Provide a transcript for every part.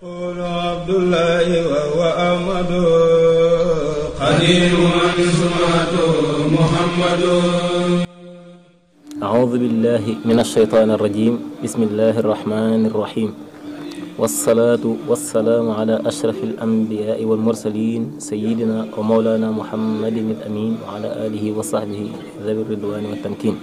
قول عبد الله وهو أحمد قديم سمعته محمد أعوذ بالله من الشيطان الرجيم بسم الله الرحمن الرحيم والصلاة والسلام على أشرف الأنبياء والمرسلين سيدنا ومولانا محمد الأمين وعلى آله وصحبه ذوي الرضوان والتمكين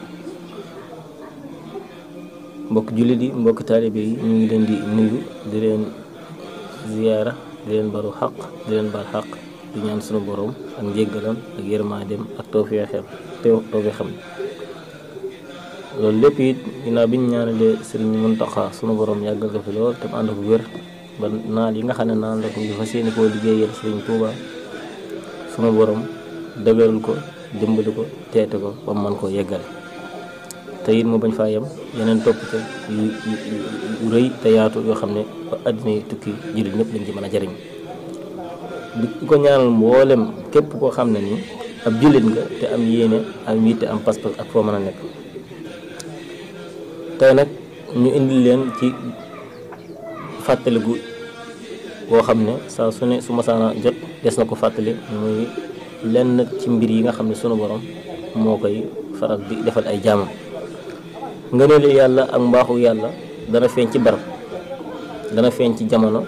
mbokk jullit yi mbokk taalibe yi ñu ngi leen di nuyu di leen ziyaara di leen balu xaq di leen bal xaq di ñaan sunu borom ak njéggalam ak yërmaandeem ak tawfeexam teew tawfeexam loolu lépp it ginnaaw bi ñu ñaanalee sëriñ Muntaxa sunu borom yàggal ko fi lool te mu ànd ko wér ba naal yi nga xam ne naan la ko ñu fas yéene koo liggéeyal sëriñ Tuuba sunu borom dëgëral ko dimbali ko teete ko ba mu mën koo yeggale te it mu bañ faa yem yeneen topp te yu yu rëy te yaatu yoo xam ne ba àddina yi tukki jullit ñëpp lañ ci mën a jariñ di ko ñaanal mboolem képp koo xam ne nii ab jullit nga te am yéene am yitte am pas-pas ak foo mën a nekk tey nag ñu indil leen ci fàttaliku boo xam ne saa su ne su masaana jot des na ko fàttali muy lenn ci mbir yi nga xam ne sunu borom moo koy faral di defal ay jaamam ngëneelu yàlla ak mbaaxu yàlla dana feeñ ci barab dana feeñ ci jamono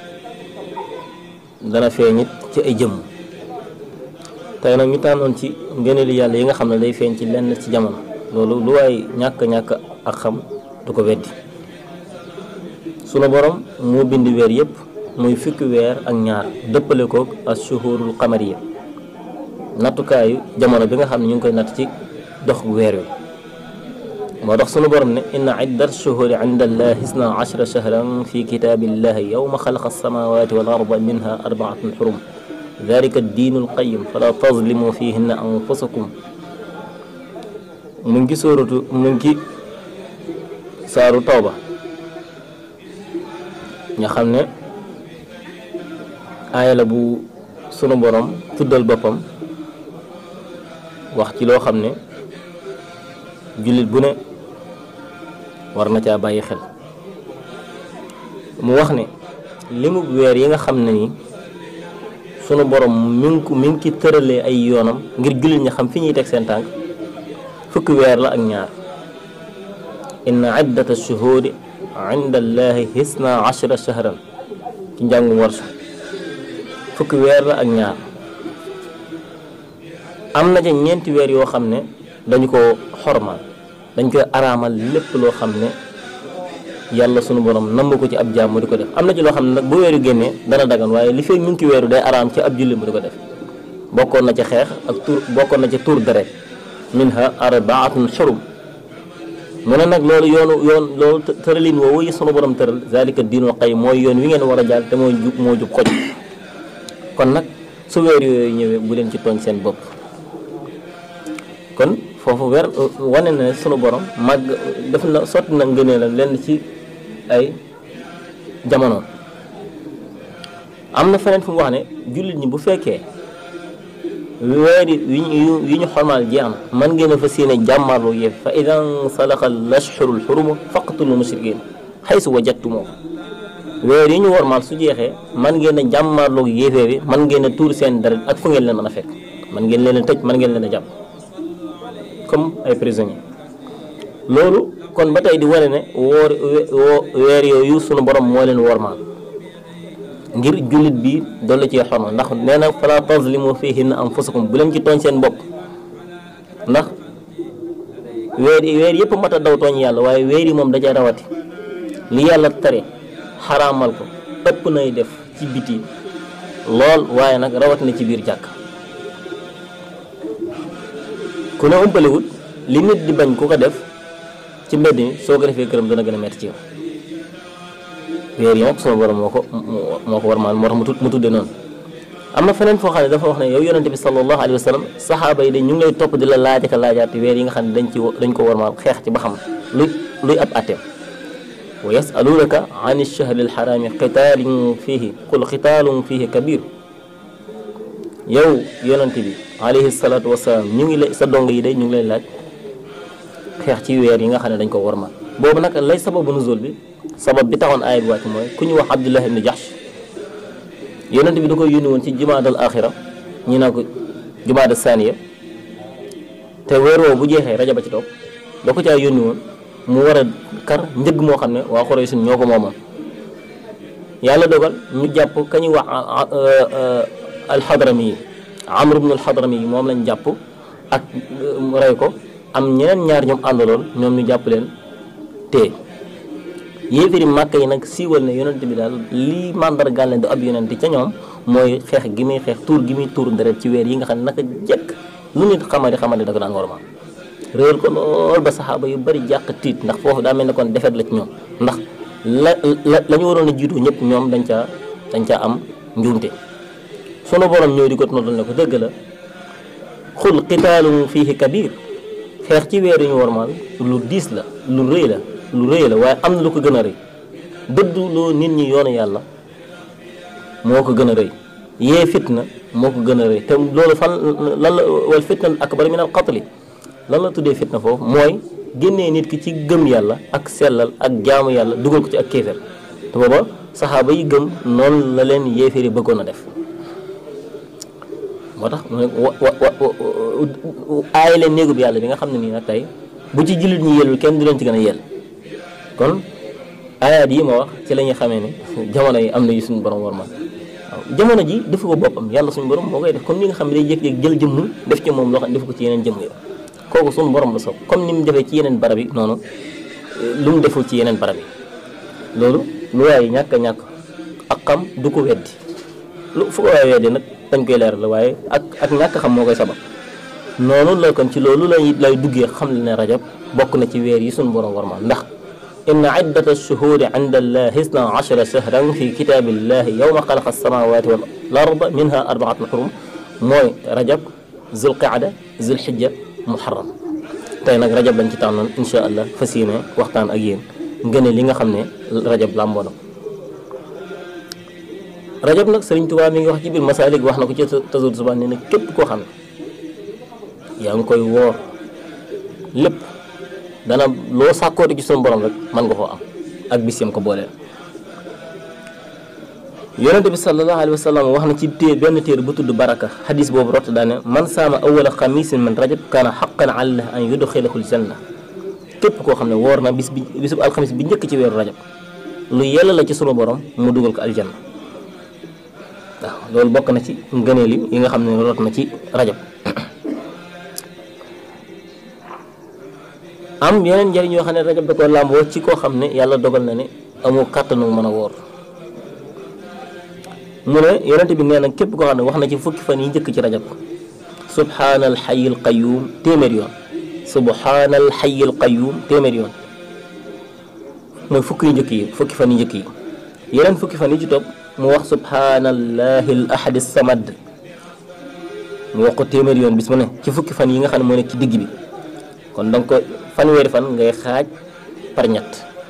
dana feeñit ci ay jëmm tey nag ñu tànnoon ci ngëneelu yàlla yi nga xam ne day feeñ ci lenn ci jamono loolu lu waay ñàkk-ñàkk ak xam du ko weddi sunu borom moo bind weer yépp muy fukki weer ak ñaar dëppale koog ak shuhurul qamariya nattukaayu jamono bi nga xam ne ñu ngi koy natt ci dox weer wi moo tax sunu borom ne inna iddat shuhuri inda allahi isna ashra shahran fi kitaabillahi yawma xalaqa alsamawati wal arda minha arbaatun xurum dalika addiinu alqayim fala tazlimu fihinna anfusakum mu ngi sóoratu mu ngi saaru tawba nga xam ne aaya la bu sunu borom tuddal boppam wax ci loo xam ne jullit bu ne war na caa bàyyi xel mu wax ne limu weer yi nga xam ne ni sunu borom mi ngi ko mi ngi ki tëralee ay yoonam ngir jullit ñi xam fi ñuy teg seen tànk fukki weer la ak ñaar inna iddata shuhuri inda allahi hisna ashra shahran ci njàngum warsu fukki weer la ak ñaar am na ca ñeenti weer yoo xam ne dañu ko xormaal dañ koy araamal lépp loo xam ne yàlla sunu borom namm ko ci ab jaam mu di ko def am na ci loo xam ne nag bu weeru génnee dana dagan waaye li fekk ñu ngi ci weeru day araam ci ab julli mu di ko def bokkoon na ca xeex ak tur bokkoon na ca tur deret minha arbaatun xurum mu ne nag loolu yoonu yoon loolu tëralin woowu yi sunu borom tëral zalika diinul qayyim mooy yoon wi ngeen war a jàll te mooy jub moo jub xoj kon nag su weer yooyu ñëwee bu leen ci tooñ seen bopp kon foofu weer wane na ne sunu borom màgg def na sotti na ngënee la lenn ci ay jamono am na feneen fu mu wax ne jullit ñi bu fekkee weer yi yi ñu xormaal jeex na man ngeen a fa séene jàmmarloo yéef fa idan salaxa lashhurul xurumu faqtulu mushrikin xaysu wajadtumoo weer yi ñu wormaal su jeexee man ngeen a jàmmarloo yéefee bi man ngeen a tuur seen deret ak fu ngeen leen mën a fekk man ngeen leen a tëj man ngeen leen a jàpp comme ay prisonniers loolu kon ba tey di wane ne woor weer yooyu sunu borom moo leen wormaal ngir jullit bi dolli ci xorma ndax nee na fala tazlimu fihinna anfusakum bu leen ci tooñ seen bopp ndax weer weer yëpp mat a daw tooñ yàlla waaye weer yi moom da cay rawati li yàlla tere xaraamal ko ëpp nay def ci biti lool waaye nag rawat na ci biir jàkk ku ne umpalewut li nit di bañ ku ko def ci mbedd mi soo ko defee këram dana gën a metti ci yow weer yi nag sunu borom moo ko moo ko war maal moo tax mu mu tudde noonu am na feneen foo xam ne dafa wax ne yow yonente bi sallallahu alayhi wa sallam saxaaba yi de ñu ngi lay topp di la laaj ak laajaati weer yi nga xam ne dañ ci dañ ko war maal xeex ci ba xam luy luy ab atteem wa yasalunaka an alchahri alxaraami qitaalin fiihi qul qitaalun fiihi kabir yow yonente bi alayhi salaatu wasalaam ñu ngi lay sa dong yi de ñu ngi lay laaj xeex ci weer yi nga xam ne dañ ko war maal boobu nag lay sababu nuzul bi sabab bi taxoon aaya bi wàcc mooy ku ñu wax Abdullah ibn Jahsh yonent bi da koy yónni woon ci jumaadal axira ñi naa ko jumaada saaniya te weer woowu bu jeexee rajaba ci topp da ko caa yónni woon mu war a kar njëg moo xam ne waa Quraysh ñoo ko moomoon yàlla dogal ñu jàpp ka ñuy wax alxadrami yi amr ibn alxadrami yi moom lañ jàpp ak rey ko am ñeneen ñaar ñoom àndaloon ñoom ñu jàpp leen te yéefiri màkk yi nag siiwal ne yonent bi daal lii màndargaal ne du ab yonent ca ñoom mooy xeex gi muy xeex tuur gi muy tuur deret ci weer yi nga xam ne naka jekk lu nit xamadi xamadi da ko daan warma réer ko lool ba saxaaba yu bari jàq tiit ndax foofu daa mel ne kon defet la ci ñoom ndax la la la ñu waroon a jiitu ñëpp ñoom dañ caa dañ caa am njuumte sunu borom ñëw di ko noddal ne ko dëgg la xul qitaalun fiihi kabir xeex ci weer yu ñu warmaal lu diis la lu rëy la lu rëy la waaye am na lu ko gën a rëy dëddu loo nit ñi yoonu yàlla moo ko gën a rëy yee fitna moo ko gën a rëy te loolu fan lan la wal fitna akbar min al qatli lan la tuddee fitna foofu mooy génnee nit ki ci gëm yàlla ak sellal ak jaamu yàlla dugal ko ci ak kéefér te booba saxaaba yi gëm noonu la leen yéeféeri bëggoon a def moo tax mu ne wa wa wa aay leen néegub yàlla bi nga xam ne nii nag tey bu ci jullit ñi yellul kenn du leen ci gën a yell kon aayaat yi ma wax ci la ñuy xamee ne jamono yi am na yu suñu borom war man waaw jamono ji defu ko boppam yàlla suñu borom moo koy def comme ni nga xam ne day jékki-jékki jël jëmm def ci moom loo xam ne defu ko ci yeneen jëmm yi kooku suñu borom la soob comme ni mu defee ci yeneen barab yi noonu lu mu deful ci yeneen barab yi loolu lu waaye ñàkk a ñàkk ak xam du ko weddi lu fu ko waaye weddi nag dañ koy leeral la waaye ak ak ñàkk xam moo koy sabab noonu la kon ci loolu lay lay duggee xam le ne rajab bokk na ci weer yi suñu borom war ma ndax inna iddata ash-shuhuri inda allahi isna ashara shahran fi kitabillahi yawma xalaqa as-samawati wal arda minha arbaatun xurum mooy rajab zulqaada zulhijja muharram tey nag rajab lañ ci tànnoon insha allah fas yéene waxtaan ak yéen ngëne li nga xam ne rajab làmboo na rajab nag Sëriñ Tuubaa mi ngi wax ci biir masaalik wax na ko ci tasawur subaan ne ne képp koo xam ne yaa ngi koy woor lépp dana loo sàkkooti ci sunu borom rek mën nga koo am ak bis yam ko booleel yonente bi sallallahu alayhi wa sallam wax na ci téer benn téer bu tudd baraka xadis boobu rott daane man saama awala xamisin min rajab kaana xaqan alallah an yudxilahu aljanna képp koo xam ne woor na bis bi bisub alxamis bi njëkk ci weeru rajab lu yella la ci sunu borom mu dugal ko aljanna waaw loolu bokk na ci ngëneel yi nga xam ne rot na ci rajab am yeneen njëriñ yoo xam ne rajab da ko làmboo ci koo xam ne yàlla dogal na ne amoo kàttanu mën a woor mu ne yonent bi nee na képp koo xam ne wax na ci fukki fan yi njëkk ci rajab subhaanal xayil qayyum téeméer yoon subhaanal xayil qayyum téeméer yoon mooy fukki yu njëkk yi fukki fan yi njëkk yi yeneen fukki fan yi ci topp mu wax subhaanallahi al ahadi samad mu wax ko téeméer yoon bis mu ne ci fukki fan yi nga xam ne moo nekk ci digg bi kon donc ko fanweeri fan ngay xaaj par ñett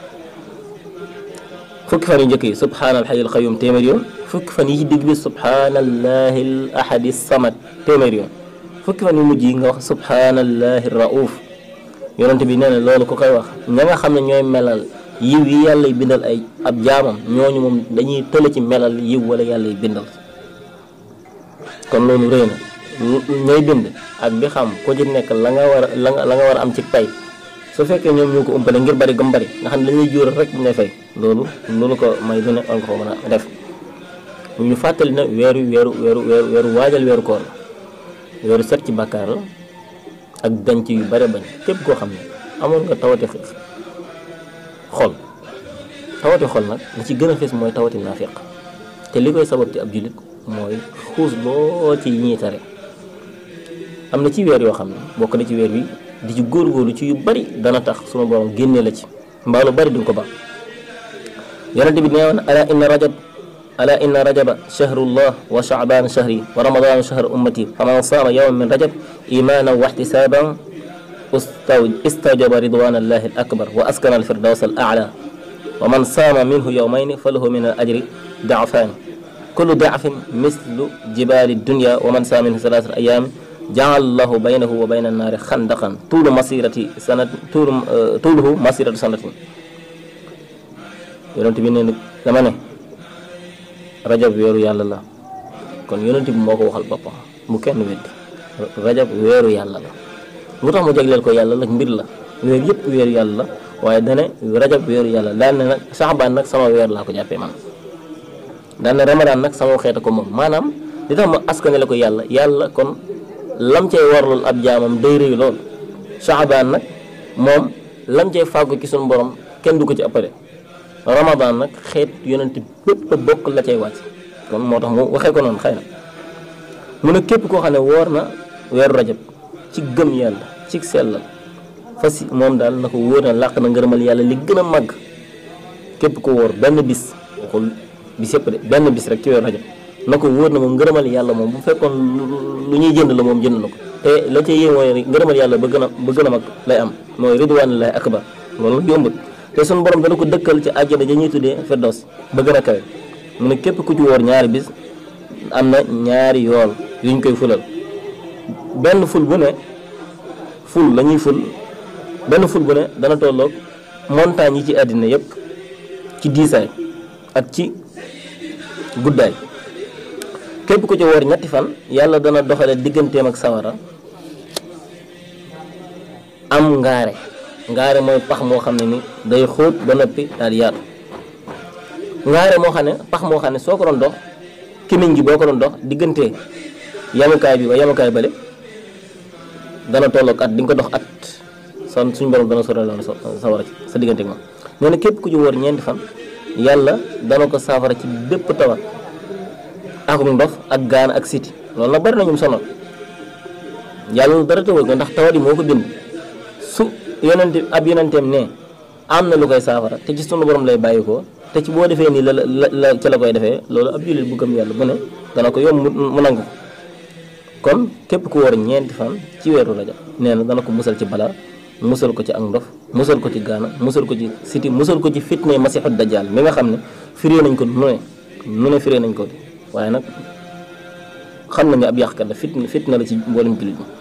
fukki fan yu njëkk yi subhaanal xayil qayyum téeméer yoon fukki fan yi ci digg bi subhaanallahi al ahadi samad téeméer yoon fukki fan yu mujj yi nga wax subhaanallahi rauf yonent bi nee na loolu ku koy wax ña nga xam ne ñooy melal yiw yi yàlla y bindal ay ab jaamam ñooñu moom dañuy tële ci melal yiw wala yàlla y bindal kon loolu rëy na ñooy bind ak di xam ku ci nekk la nga war a la nga la nga war a am ci pay su fekkee ñoom ñoo ko umpale ngir bari gëm bari nga xam ne dañuy jóoral rek ñu lay fay loolu loolu ko may lu ne war nga ko mën a def ñu fàttali na weeru weeru weeru weeru weeru waajal weeru koor la weeru set ci bàkkaar la ak denc yu bare bañ képp koo xam ne amoon nga tawati xol tawati xol nag li ci gën a fees mooy tawati naafiq te li koy sabab ci ab jullit mooy xuus loo ci yi ñuy tere am na ci weer yoo xam ne bokk na ci weer wi di ci góorgóorlu ci yu bari dana tax suma borom génnee la ci mbaa lu bari duñ ko ba yonente bi nee woon ala inna rajab ala inna rajaba shahrullah wa shaaban shahri wa ramadana shahru ummati faman saama yawman min rajab imanan wa ihtisaban istajaba ridwan allahi al akbar wa askana al firdaws al a'la wa man saama minhu yawmayni falahu min al ajri da'fani kullu da'fin mislu jibali dunya wa man saama minhu thalathata ayam jaal lahu baynahu wa bayna naari xandaqan tuulu masirati sanat tuulu tuuluhu masiratu sanatin yonent bi nee na dama ne rajab weeru yàlla la kon yonent bi moo ko waxal boppam mu kenn weddi rajab weeru yàlla la lu tax mu jagleel ko yàlla nag mbir la weer yëpp weeru yàlla la waaye dane rajab weeru yàlla daal ne nag saxbaan nag sama weer laa ko jàppee man daal ne ramadaan nag sama xeeta ko moom maanaam li tax ma askanale ko yàlla yàlla kon lam cay warlul ab jaamam day rëy lool saxbaan nag moom lam cay fàggu ci suñu borom kenn du ko ci ëppale ramadaan nag xeet yonent bépp bokk la cay wàcc kon moo tax mu waxee ko noonu xëy na mu ne képp koo xam ne woor na weeru rajab ci gëm yàlla ci sellal fas moom daal na ko wóor na làq na ngërëmal yàlla li gën a màgg képp ko wóor benn bis waxul bis yëpp de benn bis rek ci weeru rajab na ko wóor na moom ngërëmal yàlla moom bu fekkoon lu ñuy jënd la moom jënd na ko te la ca yéen mooy ngërëmal yàlla ba gën a ba gën a mag lay am mooy ridwanullahi akbar loolu nag yombut te suñu borom dana ko dëkkal ci àjjana ja ñuy tuddee firdaws ba gën a kawe mu ne képp ku ci wóor ñaari bis am na ñaari yool yuñ koy fulal benn ful bu ne ful la ñuy ful benn ful bu ne dana tolloog montagne yi ci àddina yépp ci diisaay ak ci guddaay képp ku ci woor ñetti fan yàlla dana doxale digganteem ak sawara am ngaare ngaare mooy pax moo xam ne ni day xóot ba noppi daal di yaatu ngaare moo xam ne pax moo xam ne soo ko doon dox kimiñ gi boo ko doon dox diggante yamukaay bi ba yamukaay bale dana tolloog at di nga ko dox at son suñu borom dana sore loolu sawara ci sa diggante ak moom nee na képp ku ci wóor ñeenti fan yàlla dana ko saafara ci bépp tawat akum ndox ak gaan ak siti loolu nag bari na ñum sonal yàlla dara tawal ko ndax tawat yi moo ko bind su yonente ab yonenteem ne am na lu koy saafara te ci sunu borom lay bàyyi ko te ci boo defee nii la la la ca la koy defee loolu ab jullit bu gëm yàlla bu ne dana ko yomb mu nangu ko kon képp ku war ñeenti fan ci weeru rajab nee na dana ko musal ci balaa musal ko ci ak ndof musal ko ci gaana musal ko ci siti musal ko ci fitne masixu dajjal mi nga xam ne firee nañ ko nu ne nu ne firee nañ ko di waaye nag xam nañu ab yàqkat la fitna fitna la ci mboolem jullit ñi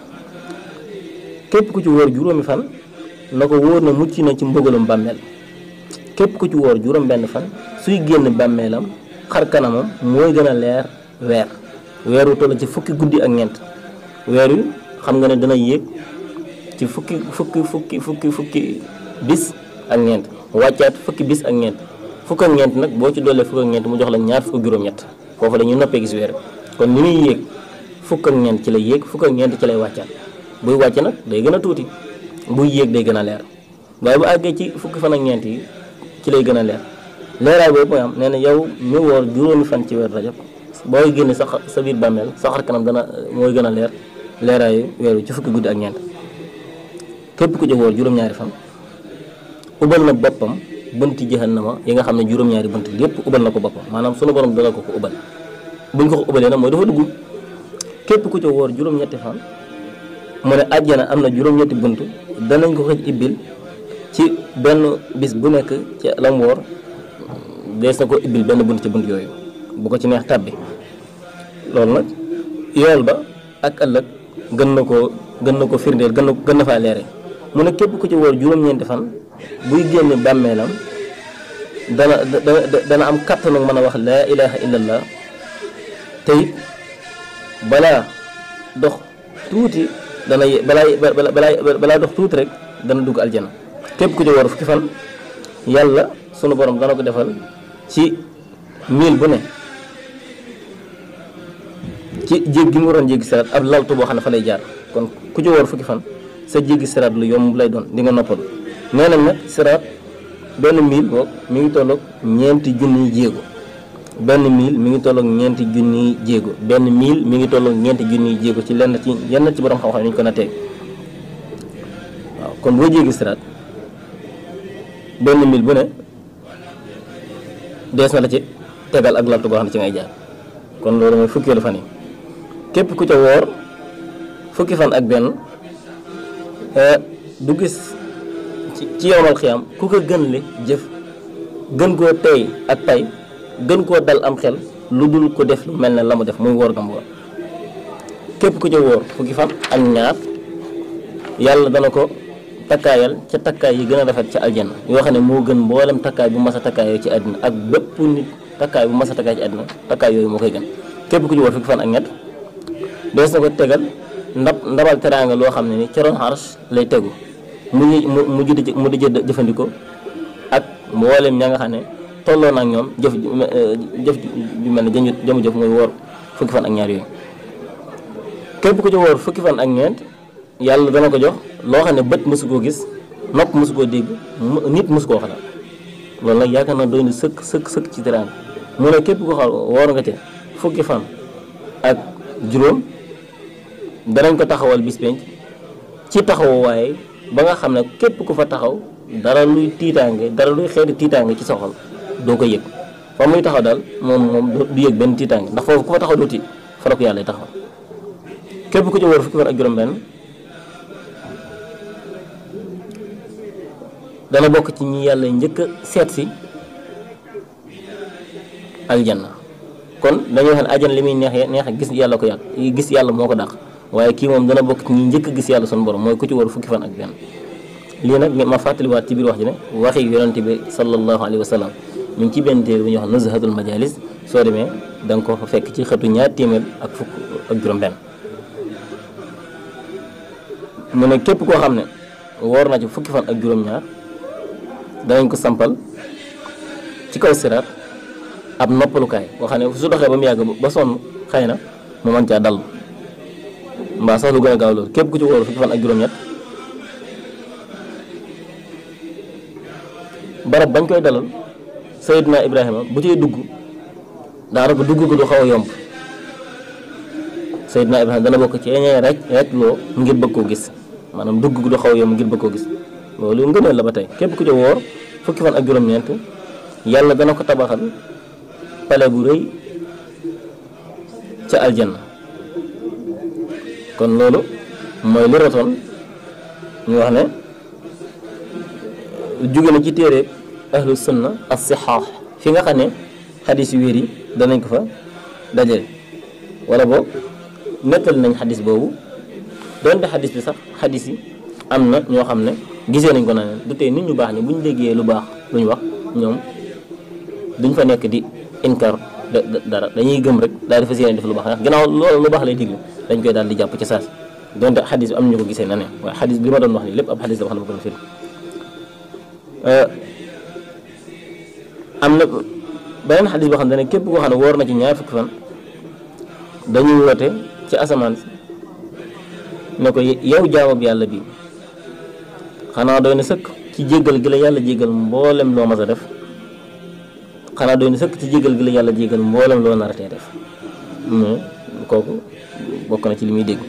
képp ku ci wóor juróomi fan na ko wóor na mucc na ci mbëgalum bàmmeel képp ku ci wóor juróom benn fan suy génn bàmmeelam xar kanamam mooy gën a leer weer weer wu toll ci fukki guddi ak ñeent weer wi xam nga ne dana yéeg ci fukki fukki fukki fukki fukki bis ak ñeent wàccaat fukki bis ak ñeent fukk ak ñeent nag boo ci doolee fukk ak ñeent mu jox la ñaar fukk juróom-ñett foofu la ñu noppee gis weer kon ni muy yéeg fukk ak ñeent ci lay yéeg fukk ak ñeent ci lay wàccaat buy wàcc nag day gën a tuuti buy yéeg day gën a leer waaye bu àggee ci fukki fan ak ñeent yi ci lay gën a leer leeraay boobu mooy am nee na yow mi woor juróomi fan ci weer rajab booy génne sa sa biir bàmmeel sa xar kanam dana mooy gën a leer leeraayu weer wi ci fukki guddi ak ñeent képp ku ci woor juróom-ñaari fan ubal na boppam bënti jahannama yi nga xam ne juróom-ñaari bënt lépp ubal na ko boppam maanaam sunu borom dana ko ko ubal buñ ko ko ubalee nag mooy dafa dugg képp ku ci woor juróom-ñetti fan mu ne àjjana am na juróom-ñetti bunt danañ ko ko ibbil ci benn bis bu nekk ci lam woor dees na ko ibbil benn bunt ci bunt yooyu bu ko ci neex tàbbi loolu nag yool ba ak ëllëg gën na koo gën na ko firndeel gën na gën na faa leere mu ne képp ku ci woor juróom-ñeenti fan buy génn bàmmeelam dana dana am kàttanu mën a wax laa ilaha illallah te it balaa dox tuuti dana ye balaa balaa balaa dox tuuti rek dana dugg aljana képp ku ci woor fukki fan yàlla sunu borom dana ko defal ci mil bu ne ci jéggi mu waroon jéggi siraat ab laltu boo xam ne fa lay jaar kon ku ci woor fukki fan sa jéggi siraat lu yomb lay doon di nga noppalu nee nañ nag siraat benn mil boog mi ngi tolloog ñeenti junniy jéego benn mil mi ngi tolloog ñeenti junniy jéego benn mil mi ngi tolloog ñeenti junniy jéego ci lenn ci yenn ci borom xam-xam yi ñu ko nattee waaw kon boo jéggi siraat benn mil bu ne dees na la ci tegal ak laltu boo xam ne ci ngay jaar kon loolu mooy fukkeelu fan yi képp ku ca woor fukki fan ak benn du gis ci ci yowmal xiyam ku ko gën le jëf gën koo tey ak tay gën koo dal am xel lu dul ko def lu mel ne la mu def muy woor gam woor képp ku ca wóor fukki fan ak ñaar yàlla dana ko takkaayal ca takkaay yi gën a rafet ca aljanna yoo xam ne moo gën mboolem takkaay bu mas a takkaayoo ci àddina ak bépp nit takkaay bu mas a takkaay ci àddina takkaay yooyu moo koy gën képp ku ci wóor fukki fan ak ñett dees na ko tegal ndab ndabal teraanga loo xam ne ni ca roon xaras lay tegu mu mu mu judd mu di jëfandikoo ak mboolem ña nga xam ne tolloo na ak ñoom jëf jëf ju mel ne jëmu jëmu jëf muy woor fukki fan ak ñaar yooyu képp ku ci wóor fukki fan ak ñeent yàlla dana ko jox loo xam ne bët mësu koo gis nopp mësu koo dégg nit mësu koo xalaat loolu nag yaakaar naa doy na sëkk sëkk sëkk ci teraanga mu ne képp ko xam woor nga ca fukki fan ak juróom danañ ko taxawal bis penc ci taxawu waaye ba nga xam ne képp ku fa taxaw dara luy tiitaange dara luy xeeti tiitaange ci soxal doo ko yëg fa muy taxaw daal moom moom du yëg benn tiitaange ndax foofu ku fa taxaw doo tiit fa la ko yàlla taxaw képp ku ci wóor fukki fan ak juróom benn dana bokk ci ñi yàlla njëkk a seet si aljanna kon dañuy wax ne aljanna li muy neexee neex gis yàlla ko yàq gis yàlla moo ko dàq waaye kii moom dana bokk ci ñi njëkk a gis yàlla sunu borom mooy ku ci wóor fukki fan ak benn lii nag ma fàttaliwaat ci biir wax ji ne waxi yonente bi sallallahu alayhi wa sallam mi ngi ci benn téere bu ñuy wax nuzhatul majalis soo demee da nga ko fa fekk ci xëtu ñaar téeméer ak fukk ak juróom benn mu ne képp koo xam ne woor na ci fukki fan ak juróom-ñaar danañ ko sampal ci kaw siraat ab noppalukaay boo xam ne su doxee ba mu yàgg ba sonn xëy na mu mën caa dal mbaa sax lu gën a gaaw loolu képp ku ci wóor fukki fan ak juróom-ñett barab bañ koy dalal Seydina Ibrahima bu ciy dugg daanaka dugg ko du xaw a yomb Seydina Ibrahima dana bokk ci ñee rek rek loo ngir bëgg koo gis maanaam dugg du xaw a yomb ngir bëgg koo gis loolu ngëneel la ba tey képp ku ci wóor fukki fan ak juróom-ñeent yàlla dana ko tabaxal pale bu rëy ca aljanna kon loolu mooy li rotoon ñu wax ne jóge na ci téere ahlu sunna as sixaax fi nga xam ne xadis yu wér yi danañ ko fa dajale wala boog nettali nañ xadis boobu doonte xadis bi sax xadis yi am na ñoo xam ne gisee nañ ko na du tey nit ñu baax ñi bu ñu déggee lu baax lu ñu wax ñoom duñ fa nekk di inkar dara dañuy gëm rek daal di fas yéene def lu baax ndax ginnaaw loolu lu baax lay digle dañ koy daal di jàpp ci saas donte xadis bi am ñu ko gisee na ne waaye xadis bi ma doon wax nii lépp ab xadis la wax na ma ko firi am na beneen xadis boo xam ne képp koo xam ne woor na ci ñaar fukki fan dañuy woote ci asamaan ne ko yow jaamab yàlla bi xanaa doy na sëkk ci jéggal gi la yàlla jéggal mboolem loo mas a def xanaa doy na sëkk ci jéggal gi la yàlla jéggal mboolem loo naratee def mais kooku bokk na ci li muy dégg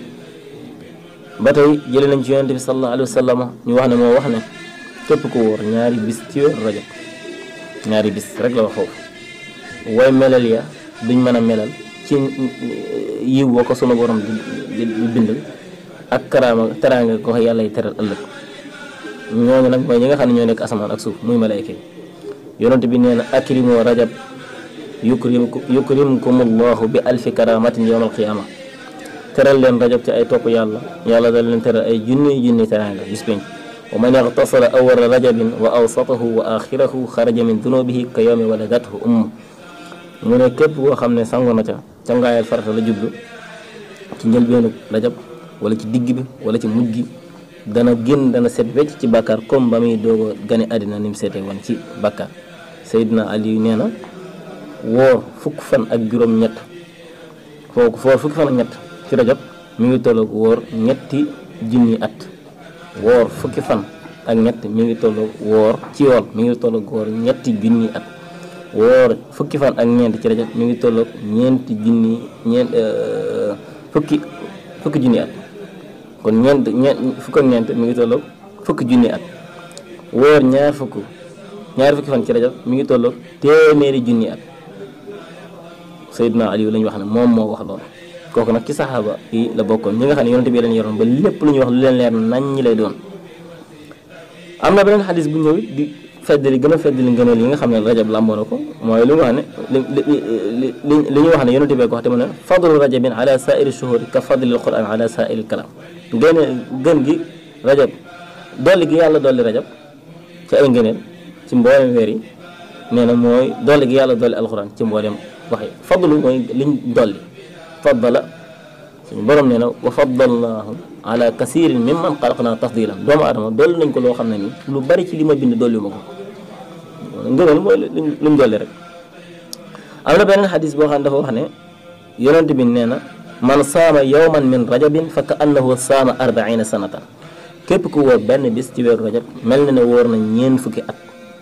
ba tey jëlee nañ ci yonente bi sallallahu alayhi wa sallam ñu wax ne moo wax ne képp ko wóor ñaari bis ci weeru rajab ñaari bis rek la wax foofu way melal ya duñ mën a melal ci yiw boo ko sunu borom di di bindal ak karaama teraanga ko yàlla yi teral ëllëg ñooñu nag mooy ñi nga xam ne ñoo nekk asamaan ak suuf muy malayka yi yonent bi nee na akrimu rajab yukrim yukrimkumullahu bi alfi karamatin yawmal qiyaama teral leen rajab ci ay topp yàlla yàlla da leen teral ay junni junni teraanga bis penc wa man ixtasara awala rajabin wa awsatahu wa axirahu xaraja min dunubihi ka yawmi waladathu umm mu ne képp koo xam ne sangu na ca cangaayal farata la jublu ci njëlbeenu rajab wala ci digg bi wala ci mujj gi dana génn dana set wecc ci bàkkaar comme ba muy doog a gane àddina ni mu seetee woon ci bàkkaar Seydina Ali nee na woor fukk fan ak juróom-ñett foofu foor fukki fan ak ñett ci rajab mi ngi tolloog woor ñetti junni at woor fukki fan ak ñett mi ngi tolloog woor ci yool mi ngi tolloog woor ñetti junni at woor fukki fan ak ñeent ci rajab mi ngi tolloog ñeenti junni ñeent fukki fukki junni at kon ñeent ñeent fukk ak ñeent mi ngi tolloog fukki junni at woor ñaar fukk ñaar fukki fan ci rajab mi ngi tolloog téeméeri junni at Seydina Aliou la ñu wax ne moom moo wax loolu kooku nag ci saxaaba yi la bokkoon ñi nga xam ne yonente bi leen yoroon ba lépp lu ñuy wax lu leen leer nañ ñi lay doon am na beneen xadis bu ñëw di feddali gën a feddali ngëneel yi nga xam ne rajab làmboo na ko mooy li mu wax ne li li li li ñu wax ne yonente bee ko wax te mu ne fadlu rajabin ala saairi shuhuri ka fadlil quran ala saairi kalam ngeen gën gi rajab dolli gi yàlla dolli rajab ci ay ngëneel ci mboolem weer yi nee na mooy dolli gi yàlla dolli alquran ci mboolem wax yi fadlu mooy liñ dolli faddala suñu borom nee na wa faddalnaahu ala kasirin mimman xalaqnaa tafdilan doomu aadama dolli nañ ko loo xam ne ni lu bari ci li ma bind dolli ma ko ngëneel mooy lu mu dolli rek am na beneen xadis boo xam ne dafa wax ne yonent bi nee na man saama yawman min rajabin fa ka annahu saama arbaina sanatan képp ku wóor benn bis ci weeru rajab mel na ne wóor na ñeen fukki at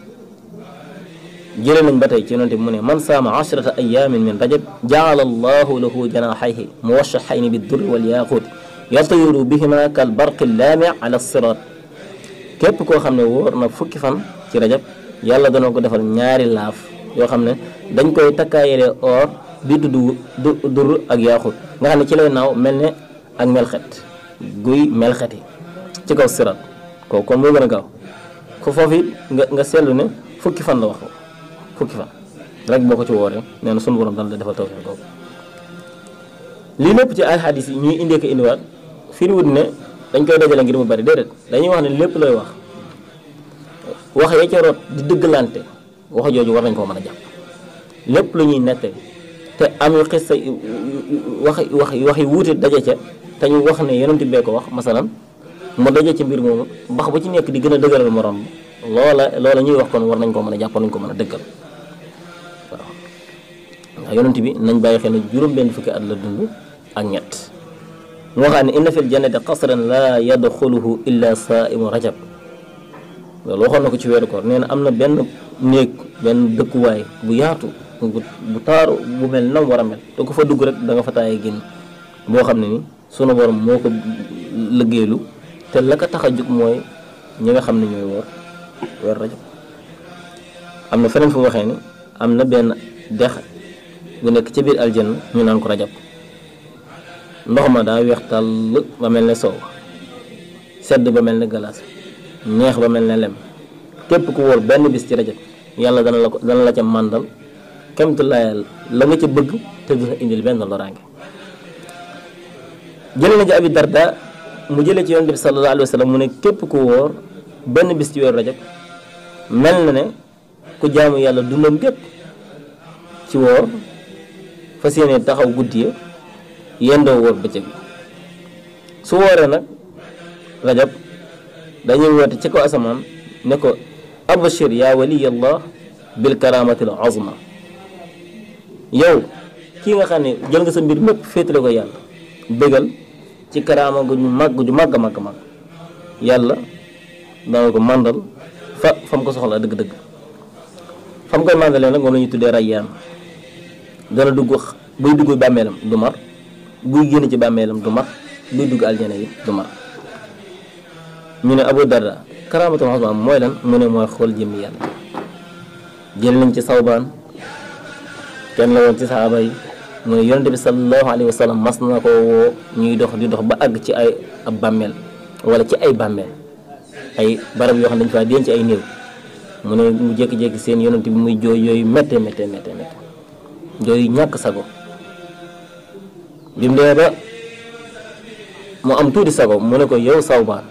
jëlee nañ ba tey ci yonent bi mu ne man saama ashrata ayamin min rajab jaala allahu lahu janaxayhi muwashaxayni biddurri walyaaquut yatiru bihima kal barqi laami ala sirat képp koo xam ne wóor na fukki fan ci rajab yàlla dana ko defal ñaari laaf yoo xam ne dañ koy takkaayalee or bi dudd du dur ak yaaxut nga xam ne ci lay naaw mel ne ak melxet guy melxeti ci kaw sirat kooku kon moo gën a gaaw ko foofu it nga nga seetlu ne fukki fan la wax fukki fan rek boo ko ci wooree nee na sunu borom dana la defal tawfeex kooku lii lépp ci ay xadis yi ñuy indee ko indiwaat firiwut ne dañ koy dajale ngir mu bari déedéet dañuy wax ne lépp looy wax wax ya ca rot di dëggalante wax jooju war nañ koo mën a jàpp lépp lu ñuy nettali te am yu xis sa wax wax wax yi wuute daje ca te ñu wax ne yonent bee ko wax masalan mu daje ci mbir moomu bax bu ci nekk di gën a dëgëral morom loola loola ñuy wax kon war nañ koo mën a jàpp war nañ ko mën a dëggal waaw ndax yonent bi nañ bàyyi xel ne juróom benn fukki at la dund ak ñett mu waxaat ne inna fil jannati qasran la yadxuluhu illa saaimu rajab loolu waxoon na ko ci weeru koor nee na am na benn néeg benn dëkkuwaay bu yaatu bu bu taaru bu mel nam war a mel te ko fa dugg rek da nga fa taayee génn boo xam ne ni sunu borom moo ko liggéeylu te la ko tax a jug mooy ñi nga xam ne ñooy woor weer rajab am na feneen fu mu waxee ni am na benn dex bu nekk ci biir aljanna ñu naan ko rajab ndox ma daa weex tàll ba mel ne soow sedd ba mel ne galaas neex ba mel ne lem képp ku wóor benn bis ci rajab yàlla dana la ko dana la ca màndal kemtu layal la nga ca bëgg te du la indil benn loraange jële na ci abi darda mu jëlee ci yonent bi sallallahu alayhi wa sallam mu ne képp ku wóor benn bis ci weeru rajab mel na ne ku jaamu yàlla dundam gépp ci woor fas yéene taxaw guddi ya yendoo wóor bëccëg su wooree nag rajab dañuy woote ci ko asamaan ne ko abashir yaa waliyallah bil karamatil azma yow kii nga xam ne jël nga sa mbir mépp féetale ko yàlla bégal ci karaama gu ñu màgg ju màgg màgg màgg yàlla dana ko màndal fa fa mu ko soxla dëgg-dëgg fa mu koy màndalee nag moom la ñuy tuddee rayyaan dana dugg buy dugg bàmmeelam du mar buy génn ci bàmmeelam du mar buy dugg aljana yi du mar ñu ne Abu Darda karaamatul azma mooy lan mu ne mooy xool jëmmi yàlla jël nañ ci sawbaan kenn la woon ci saxaaba yi mu ne yonente bi sallallahu alayhi wa sallam mas na ko woo ñuy dox di dox ba àgg ci ay ab bàmmeel wala ci ay bàmmeel ay barab yoo xam ne dañu faa denc ay néew mu ne mu jékki-jékki seen yonente bi muy jooy yooyu métte métte métte métte jooyu ñàkk sago bi mu dee ba mu am tuuti sago mu ne ko yow sawbaan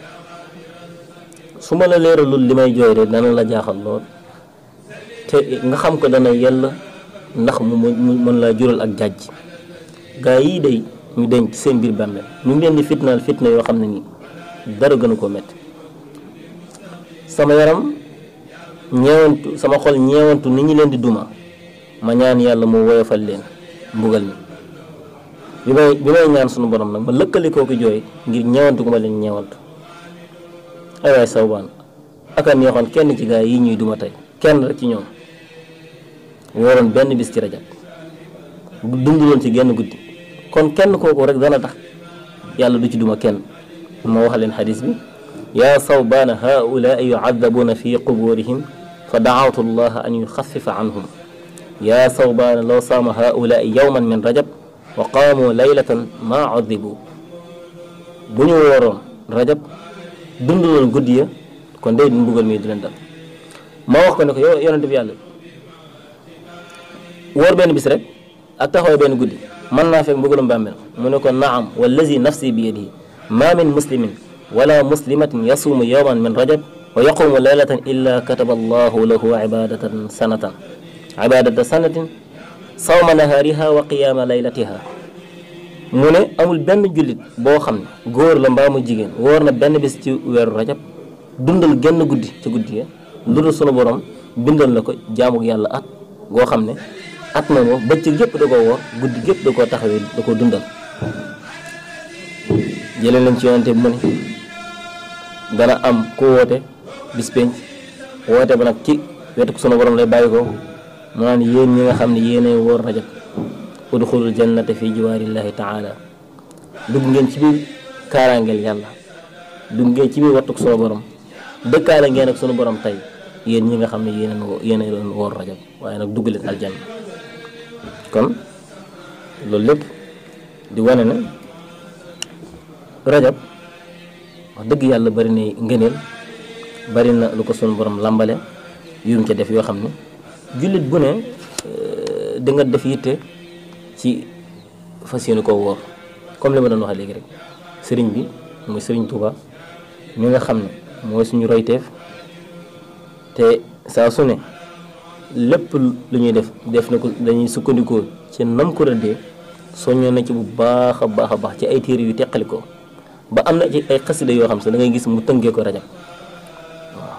su ma la leeralul li may jooy de dana la jaaxal lool te nga xam ko dana yell ndax mu mu mën laa jural ak jàjj gaa yii day ñu denc seen biir bàmmeel ñu ngi leen di fitnaal fitna yoo xam ne nii dara gënu koo métti sama yaram ñeewantu sama xol ñeewantu ni ñi leen di duma ma ñaan yàlla mu woyofal leen mbugal mi bi may bi may ñaan sunu borom nag ma lëkkali kooku jooy ngir ñeewantu gu ma leen ñeewantu ay waay sawbaan aka neexoon kenn ci gaa yi ñuy duma tey kenn rek ci ñoom wooroon benn bis ci rajab dunduloon ci genn guddi kon kenn kooku rek dana tax yàlla du ci duma kenn ma wax leen xadis bi yaa sawbaana haulaai yucadabuuna fi quburihim fa daawtu allaha an yuxafifa anhum yaa sawbaana law saama haulaai yowman min rajab wa qaamu laylatan maa cadibu bu ñu wooroon rajab dunduloon guddi ya kon day mbugal mi du leen dal ma wax ko ne ko yow yonente bi yàlla wóor benn bis rek ak taxawaay benn guddi mën naa fekk mbugalum bàmmeel mu ne ko naam wallazi nafsi bi yadihi ma min muslimin wala muslimatin yasuumu yowman min rajab wa yaqumu leylatan illa kataba allahu lahu ibadatan sanatan ibadata sanatin sawma nahaariha wa qiyaama laylatiha mu ne amul benn jullit boo xam ne góor la mbaa mu jigéen wóor na benn bis ci weeru rajab dundal genn guddi ci guddi ya lu dul sunu borom bindal na ko jaamu yàlla at goo xam ne at na moom bëccëg yëpp da koo woor guddi yëpp da koo taxawee da koo dundal jëlee nañ ci yonante bi mu ne dana am ku woote bis penc woote ba nag ci wetu ko sunu borom lay bàyyi ko mu naan yéen ñi nga xam ne yéenay wóor rajab udxulul jannata fi jiwaarillahi taala dugg ngeen ci biir kaaraangeel yàlla dugg ngeen ci biir wattuk sunu borom dëkkaale ngeen ak sunu borom tey yéen ñi nga xam ne yéeneen yéenay doon wóor rajab waaye nag dugg leen aljanna kon loolu lépp di wane ne rajab wax dëgg yàlla bari na ngëneel bari na lu ko sunu borom làmbale yum ca def yoo xam ne jullit bu ne di nga def yitte ci fas yéene koo wóor comme li ma doon wax léegi rek sëriñ bi mooy sëriñ Touba mi nga xam ne mooy suñu royteef te saa su ne lépp lu ñuy def def na ko dañuy sukkandikoo ci nam ko rëddee soññoo na ci bu baax a baax a baax ci ay téere yu teqali ko ba am na ci ay xasida yoo xam sax da ngay gis mu tënkee ko rajab waaw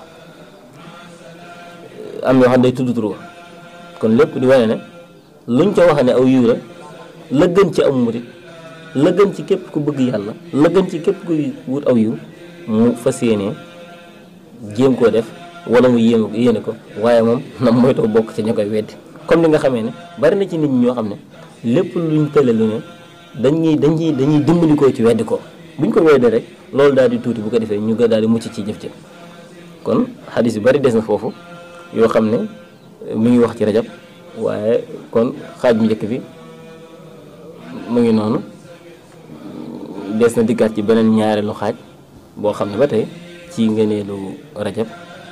am yoo xam day tudd turu kon lépp di wane ne luñ ca wax ne aw yiw la la gën ci am murit la gën ci képp ku bëgg yàlla la gën ci képp kuy wut aw yiw mu fas yéene jéem koo def wala mu yéem yéene ko waaye moom na moytoo bokk ci ña koy weddi comme ni nga xamee ne bari na ci nit ñi ñoo xam ne lépp luñ tële lu ne dañuy dañuy dañuy dimbali ko ci weddi ko buñ ko weddee rek loolu daal di tuuti bu ko defee ñu ga daal di mucc ci jëf ci kon xadis yu bari des na foofu yoo xam ne mu ngi wax ci rajab waaye kon xaaj bu njëkk bi mu ngi noonu des na dikkaat ci beneen ñaareelu xaaj boo xam ne ba tey ci ngëneelu rajab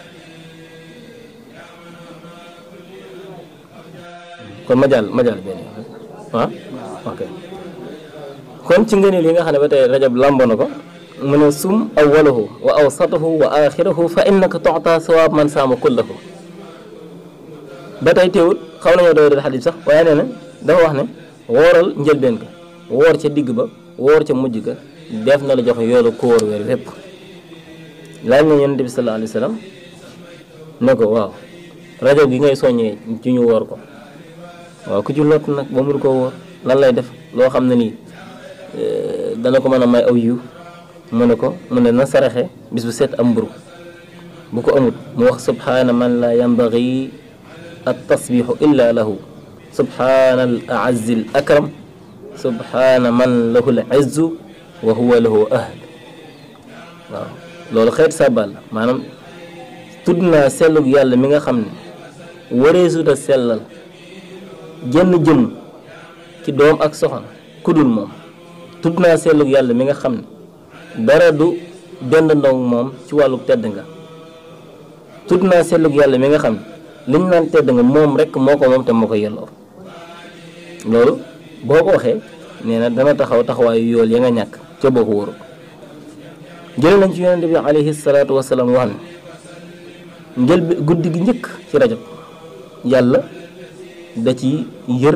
kon ma jàll ma jàll benn ah ok kon ci ngëneel yi nga xam ne ba tey rajab làmbo na ko mu ne sum awwalahu wa awsatahu wa axirahu fa innaka toxta sawaab man saama kullahu ba tey teewul xaw nañoo doy dal xadis sax waaye nee na dafa wax ne wooral njëlbeen ka woor ca digg ba woor ca mujj ga def na la jox yoolu ku wóor weer wépp laaj na yonent bi sallallahu alayhi wa sallam ne ko waaw rajab gi ngay soññee ci ñu woor ko waaw ku ci lot nag ba mu koo wóor lan lay def loo xam ne nii dana ko mën a may aw yiw mu ne ko mu ne na saraxe bis bu set am mburu bu ko amut mu wax subhaana man la yambagi at tasbixu illa lahu subhaana al aazzi al akram subhaana man lahu al izzu wa huwa lahu ahl waaw loolu xeet sàbbal la maanaam tudd naa sellug yàlla mi nga xam ne wareesuta sellal jenn jëm ci doom ak soxna kudul moom tudd naa sellug yàlla mi nga xam ne dara du dend ndong moom ci wàllu tedd nga tudd naa sellug yàlla mi nga xam ne liñ naan tedd nga moom rek moo ko moom te moo ko yelloo loolu boo ko waxee nee na dana taxaw taxawaayu yool ya nga ñàkk ca boo ko wóoru jële nañ ci yonente bi alayhi salaatu wasalaam wax ne njël bi guddi gi njëkk ci rajab yàlla da ci yër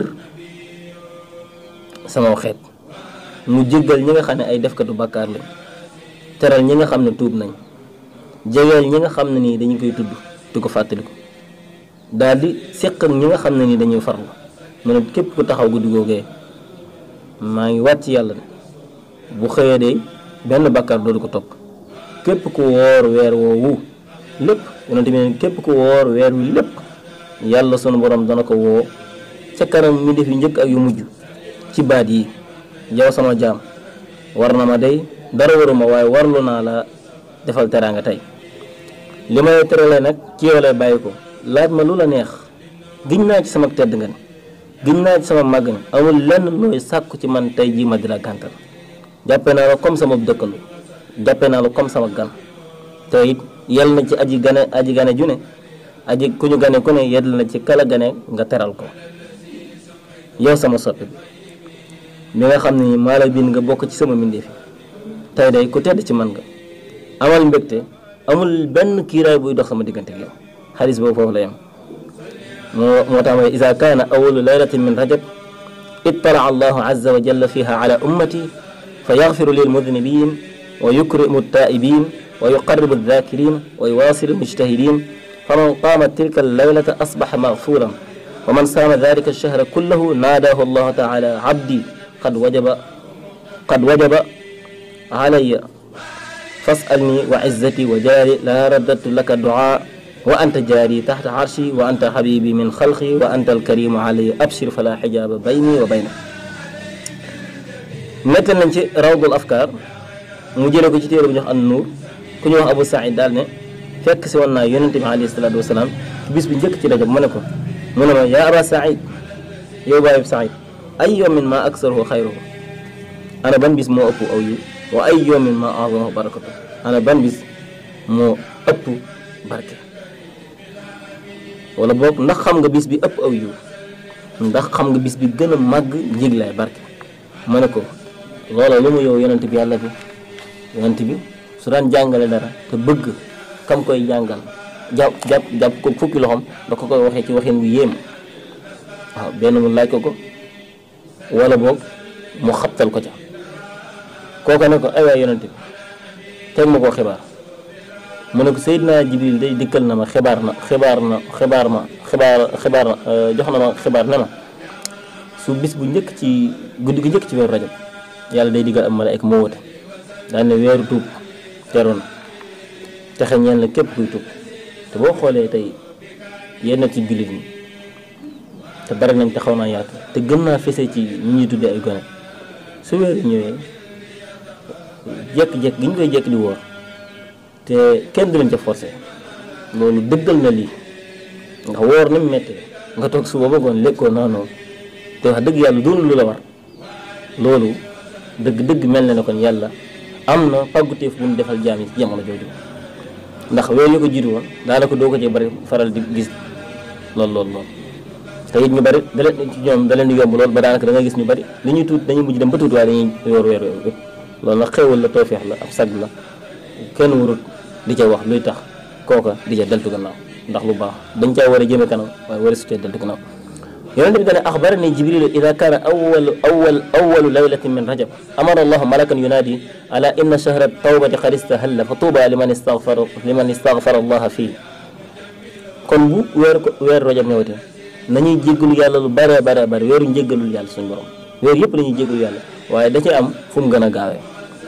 sama xeet mu jéggal ñi nga xam ne ay defkatu bàkkaar lañ teral ñi nga xam ne tuub nañ jegeel ñi nga xam ne nii dañu koy tudd di ko fàttaliku daal di seq ak ñi nga xam ne nii dañuy farlu mu ne képp ku taxaw guddi googee maa ngi wàcc yàlla ne bu xëyee de benn bàkkaar doodu ko topp képp ku woor weer woowu lépp yonente bi ne képp ku woor weer wi lépp yàlla sunu borom dana ko woo ca kanam mi def yu njëkk ak yu mujj ci baat yi yow sama jaam war na ma day dara waruma waaye warlu naa la defal teraanga tey li may teralee nag ci yow lay bàyyi ko laaj ma lu la neex giñ naa ci sama tedd nga ne giñ naa ci sama màgg ne amul lenn looy sàkku ci man tey jii ma di la gàntal jàppe naa la comme sama dëkkalu jàppe naa la comme sama gan te it yal na ci aji gane aji gane ju ne aji ku ñu gane ku ne yedd na ci kala gane nga teral ko yow sama soppe bi mi nga xam ne maa la bind nga bokk ci sama mbindeef yi tey day ku tedd ci man nga amal mbégte amul benn kiiraay buy dox sama diggante ak yow xadis boobu foofu la yem moo moo tax mooy ida kaana awalu laylatin min rajab ittala allahu azza wa jalla fiha ala ummati fa yaxfiru lil mudnibin wa yukrimu taibin wa yuqarribu aldakirin wa yuwasilu almujtahidin faman qaama tilka allaylata asbaxa magfuran wa man saama dalika alshahra kullahu naadahu allahu taala abdi qad wajaba qad wajaba alaya fasalni wa izzati wa jaari la raddatu laka duaa wa anta jaari taxta arshi wa anta xabibi min xalqi wa anta alkarimu alaya abshir fala xijaaba bayni wa bayna nettal nañ ci rawdul afkaar mu jële ko ci téere bu ñu wax an nuur ku ñu wax abu saïd daal ne fekk si woon naa yonente bi alayhi salaatu wasalaam ci bis bi njëkk ci rajab mu ne ko mu ne ma yaa aba saïd yow bàyyi saïd ay yawmin ma aksaruhu xayruhu ana ban bis moo ëpp aw yiw wa ay yawmin ma azamahu barakatu ana ban bis moo ëpp barke wala boog ndax xam nga bis bi ëpp aw yiw ndax xam nga bis bi gën a màgg njiglaay barke ma ne ko loola lu mu yow yonent bi yàlla bi yonent bi su daan jàngale dara te bëgg kam koy jàngal jàpp jàpp jàpp ko fukki loxoom da ko koy waxee ci waxin wu yéem waaw benn mu laaj ko ko wala boog mu xabtal ko ca kooka ne ko ay waay yonent bi teg ma koo xibaar mu ne ko Seydina Jibril day dikkal na ma xibaar na xibaar na xibaar ma xibaar xibaar na jox na ma xibaar ne ma su bis bu njëkk ci guddi gi njëkk ci weeru rajab yàlla day diggal am malaayka moo wote daan ne weeru tuub teru na texe ñeen la képp kuy tuub te boo xoolee tey yenn ci jullit ñi te bari nañ te xaw naa yaatu te gën naa fese ci ñi ñuy tuddee ay gone su weeru ñëwee jekk-jekk gi ñu koy jekk di woor te kenn du leen ca forcé loolu dëggal na lii ndax woor ni mu méttee nga toog suba ba ngoon lekkoo naanoo te wax dëgg yàlla doonul lu la war loolu dëgg-dëgg mel na ne kon yàlla am na pàgguteef bu mu defal jaam yi ci jamono jooju ndax weer yu ko jiitu woon daanaka doo ko ci bari faral di gis lool lool lool te it ñu bari da leen ci ñoom da leen di yomb lool ba daanaka da nga gis ñu bari li ñuy tuut dañuy mujj dem ba tuuti waaye dañuy yor weer weer yëpp loolu nag xéewal la toofeex la ab sag la kenn warut di ca wax luy tax kooka di ca deltu gannaaw ndax lu baax dañ caa war a jëme kanam waaye war a su cee deltu gannaaw yonente bi dane axbarani jibrilu ida kaana awalu awal awalu laylatin min rajab amara allahu malakan yunaadi ala inna shahra tawbati qad istahalla fa tuuba liman istagfara liman istagfara allaha fii kon bu weer ko weer rajab ñëwatee nañuy jéggalu yàlla lu bare bare bare weeru njéggalul yàlla suñu borom weer yëpp la ñuy jéggalu yàlla waaye da ci am fu mu gën a gaawee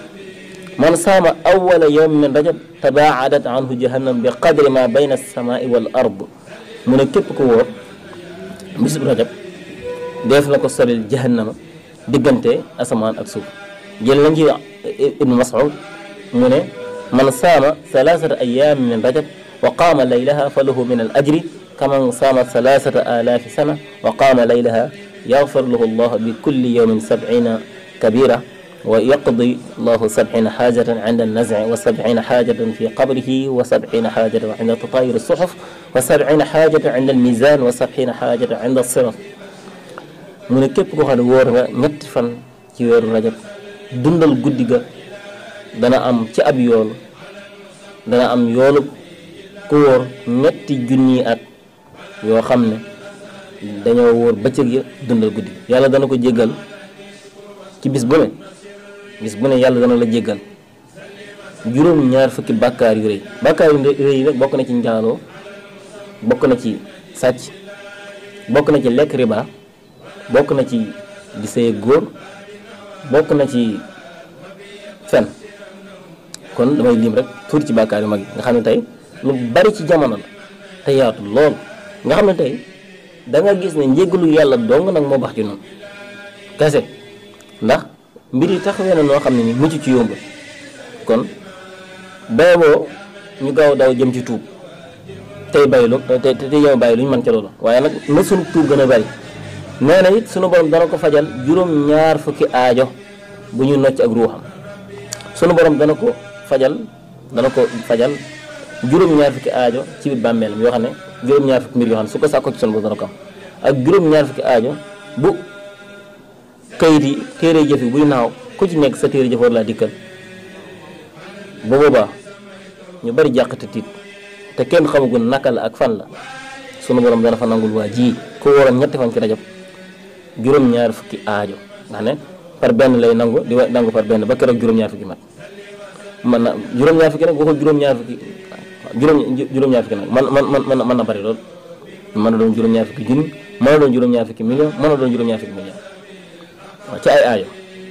man saama awala yawmin min rajab tabaadat anhu jahannam bi qadri ma bayna alsamaai wal ard mu ne képp ko wóor bisub rajab def na ko solil jahannama diggante asamaan ak suuf jël nañ ci ibnu mas'ud mu ne man saama thalathata ayaami min rajab wa qaama laylaha fa lahu min al ajri kaman saama thalathata alaafi sana wa qaama laylaha yaxfir lahu allah bi kulli yawmin sab'ina kabira wa yaqdi allahu sab'ina xaajatan inda annazci wa sab'ina xaajatan fi qabrihi wa sab'ina xaajatan inda tatayur suxuf wa sab'ina xaajatan inda almizan wa sab'ina xaajatan inda sirat mu ne képp koo xam ne wóor nga ñetti fan ci weeru rajab dundal guddi ga dana am ci ab yool dana am yoolu ku wóor ñetti junni at yoo xam ne dañoo wóor bëccëg ya dundal guddi yàlla dana ko jéggal ci bis bu ne bis bu ne yàlla dana la jéggal juróom ñaar fukki bàkkaar yu rëy bàkkaar yu rëy yi nag bokk na ci njaaloo bokk na ci sàcc bokk na ci lekk riba bokk na ci di sëy góor bokk na ci fen kon damay lim rek tuuti ci bàkkaar yu mag yi nga xam ne tey lu bari ci jamono la te yaatu lool nga xam ne tey da nga gis ne njéggalu yàlla dong nag moo bax ci noonu kese ndax mbir yi taxawee na noo xam ne ni mucc ci yomb kon beeboo ñu gaaw daw jëm ci tuub tey baylu te te yow bàyyi lu ñu mën ca loolu waaye nag na sunu tuub gën a bari nee na it sunu borom dana ko fajal juróom ñaar fukki aajo bu ñu nocc ak ruuxam sunu borom dana ko fajal dana ko fajal juróom-ñaar fukki aajo ci biir bàmmeelam yoo xam ne juróom-ñaar fukki mbir yoo xam ne su ko sàkko ci son bu dana ko am ak juróom-ñaar fukki aajo bu kayit yi téere jëf yi buy naaw ku ci nekk sa téere jëf war laa dikkal bu boobaa ñu bari jàqate tiit te kenn xamagul naka la ak fan la sunu borom dana fa nangul waa ji ku waroon ñetti fan ci rajab juróom-ñaar fukki aajo ndax ne par benn lay nangu di wa nangu par benn ba keroog juróom-ñaar fukki mat man na juróom-ñaar fukki nag waxul juróom-ñaar fukki juróom juróom-ñaar fukki nag man man man mën na bari lool mën na doon juróom-ñaar fukki junni mën na doon juróom-ñaar fukki million mën na doon juróom-ñaar fukki million waaw ci ay aajo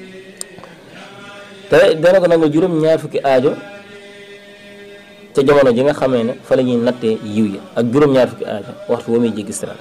te dana ko nangu juróom-ñaar fukki aajo ca jamono ji nga xamee ne fa la ñuy nattee yiw yi ak juróom-ñaar fukki aajo waxtu woo muy jéggi siraat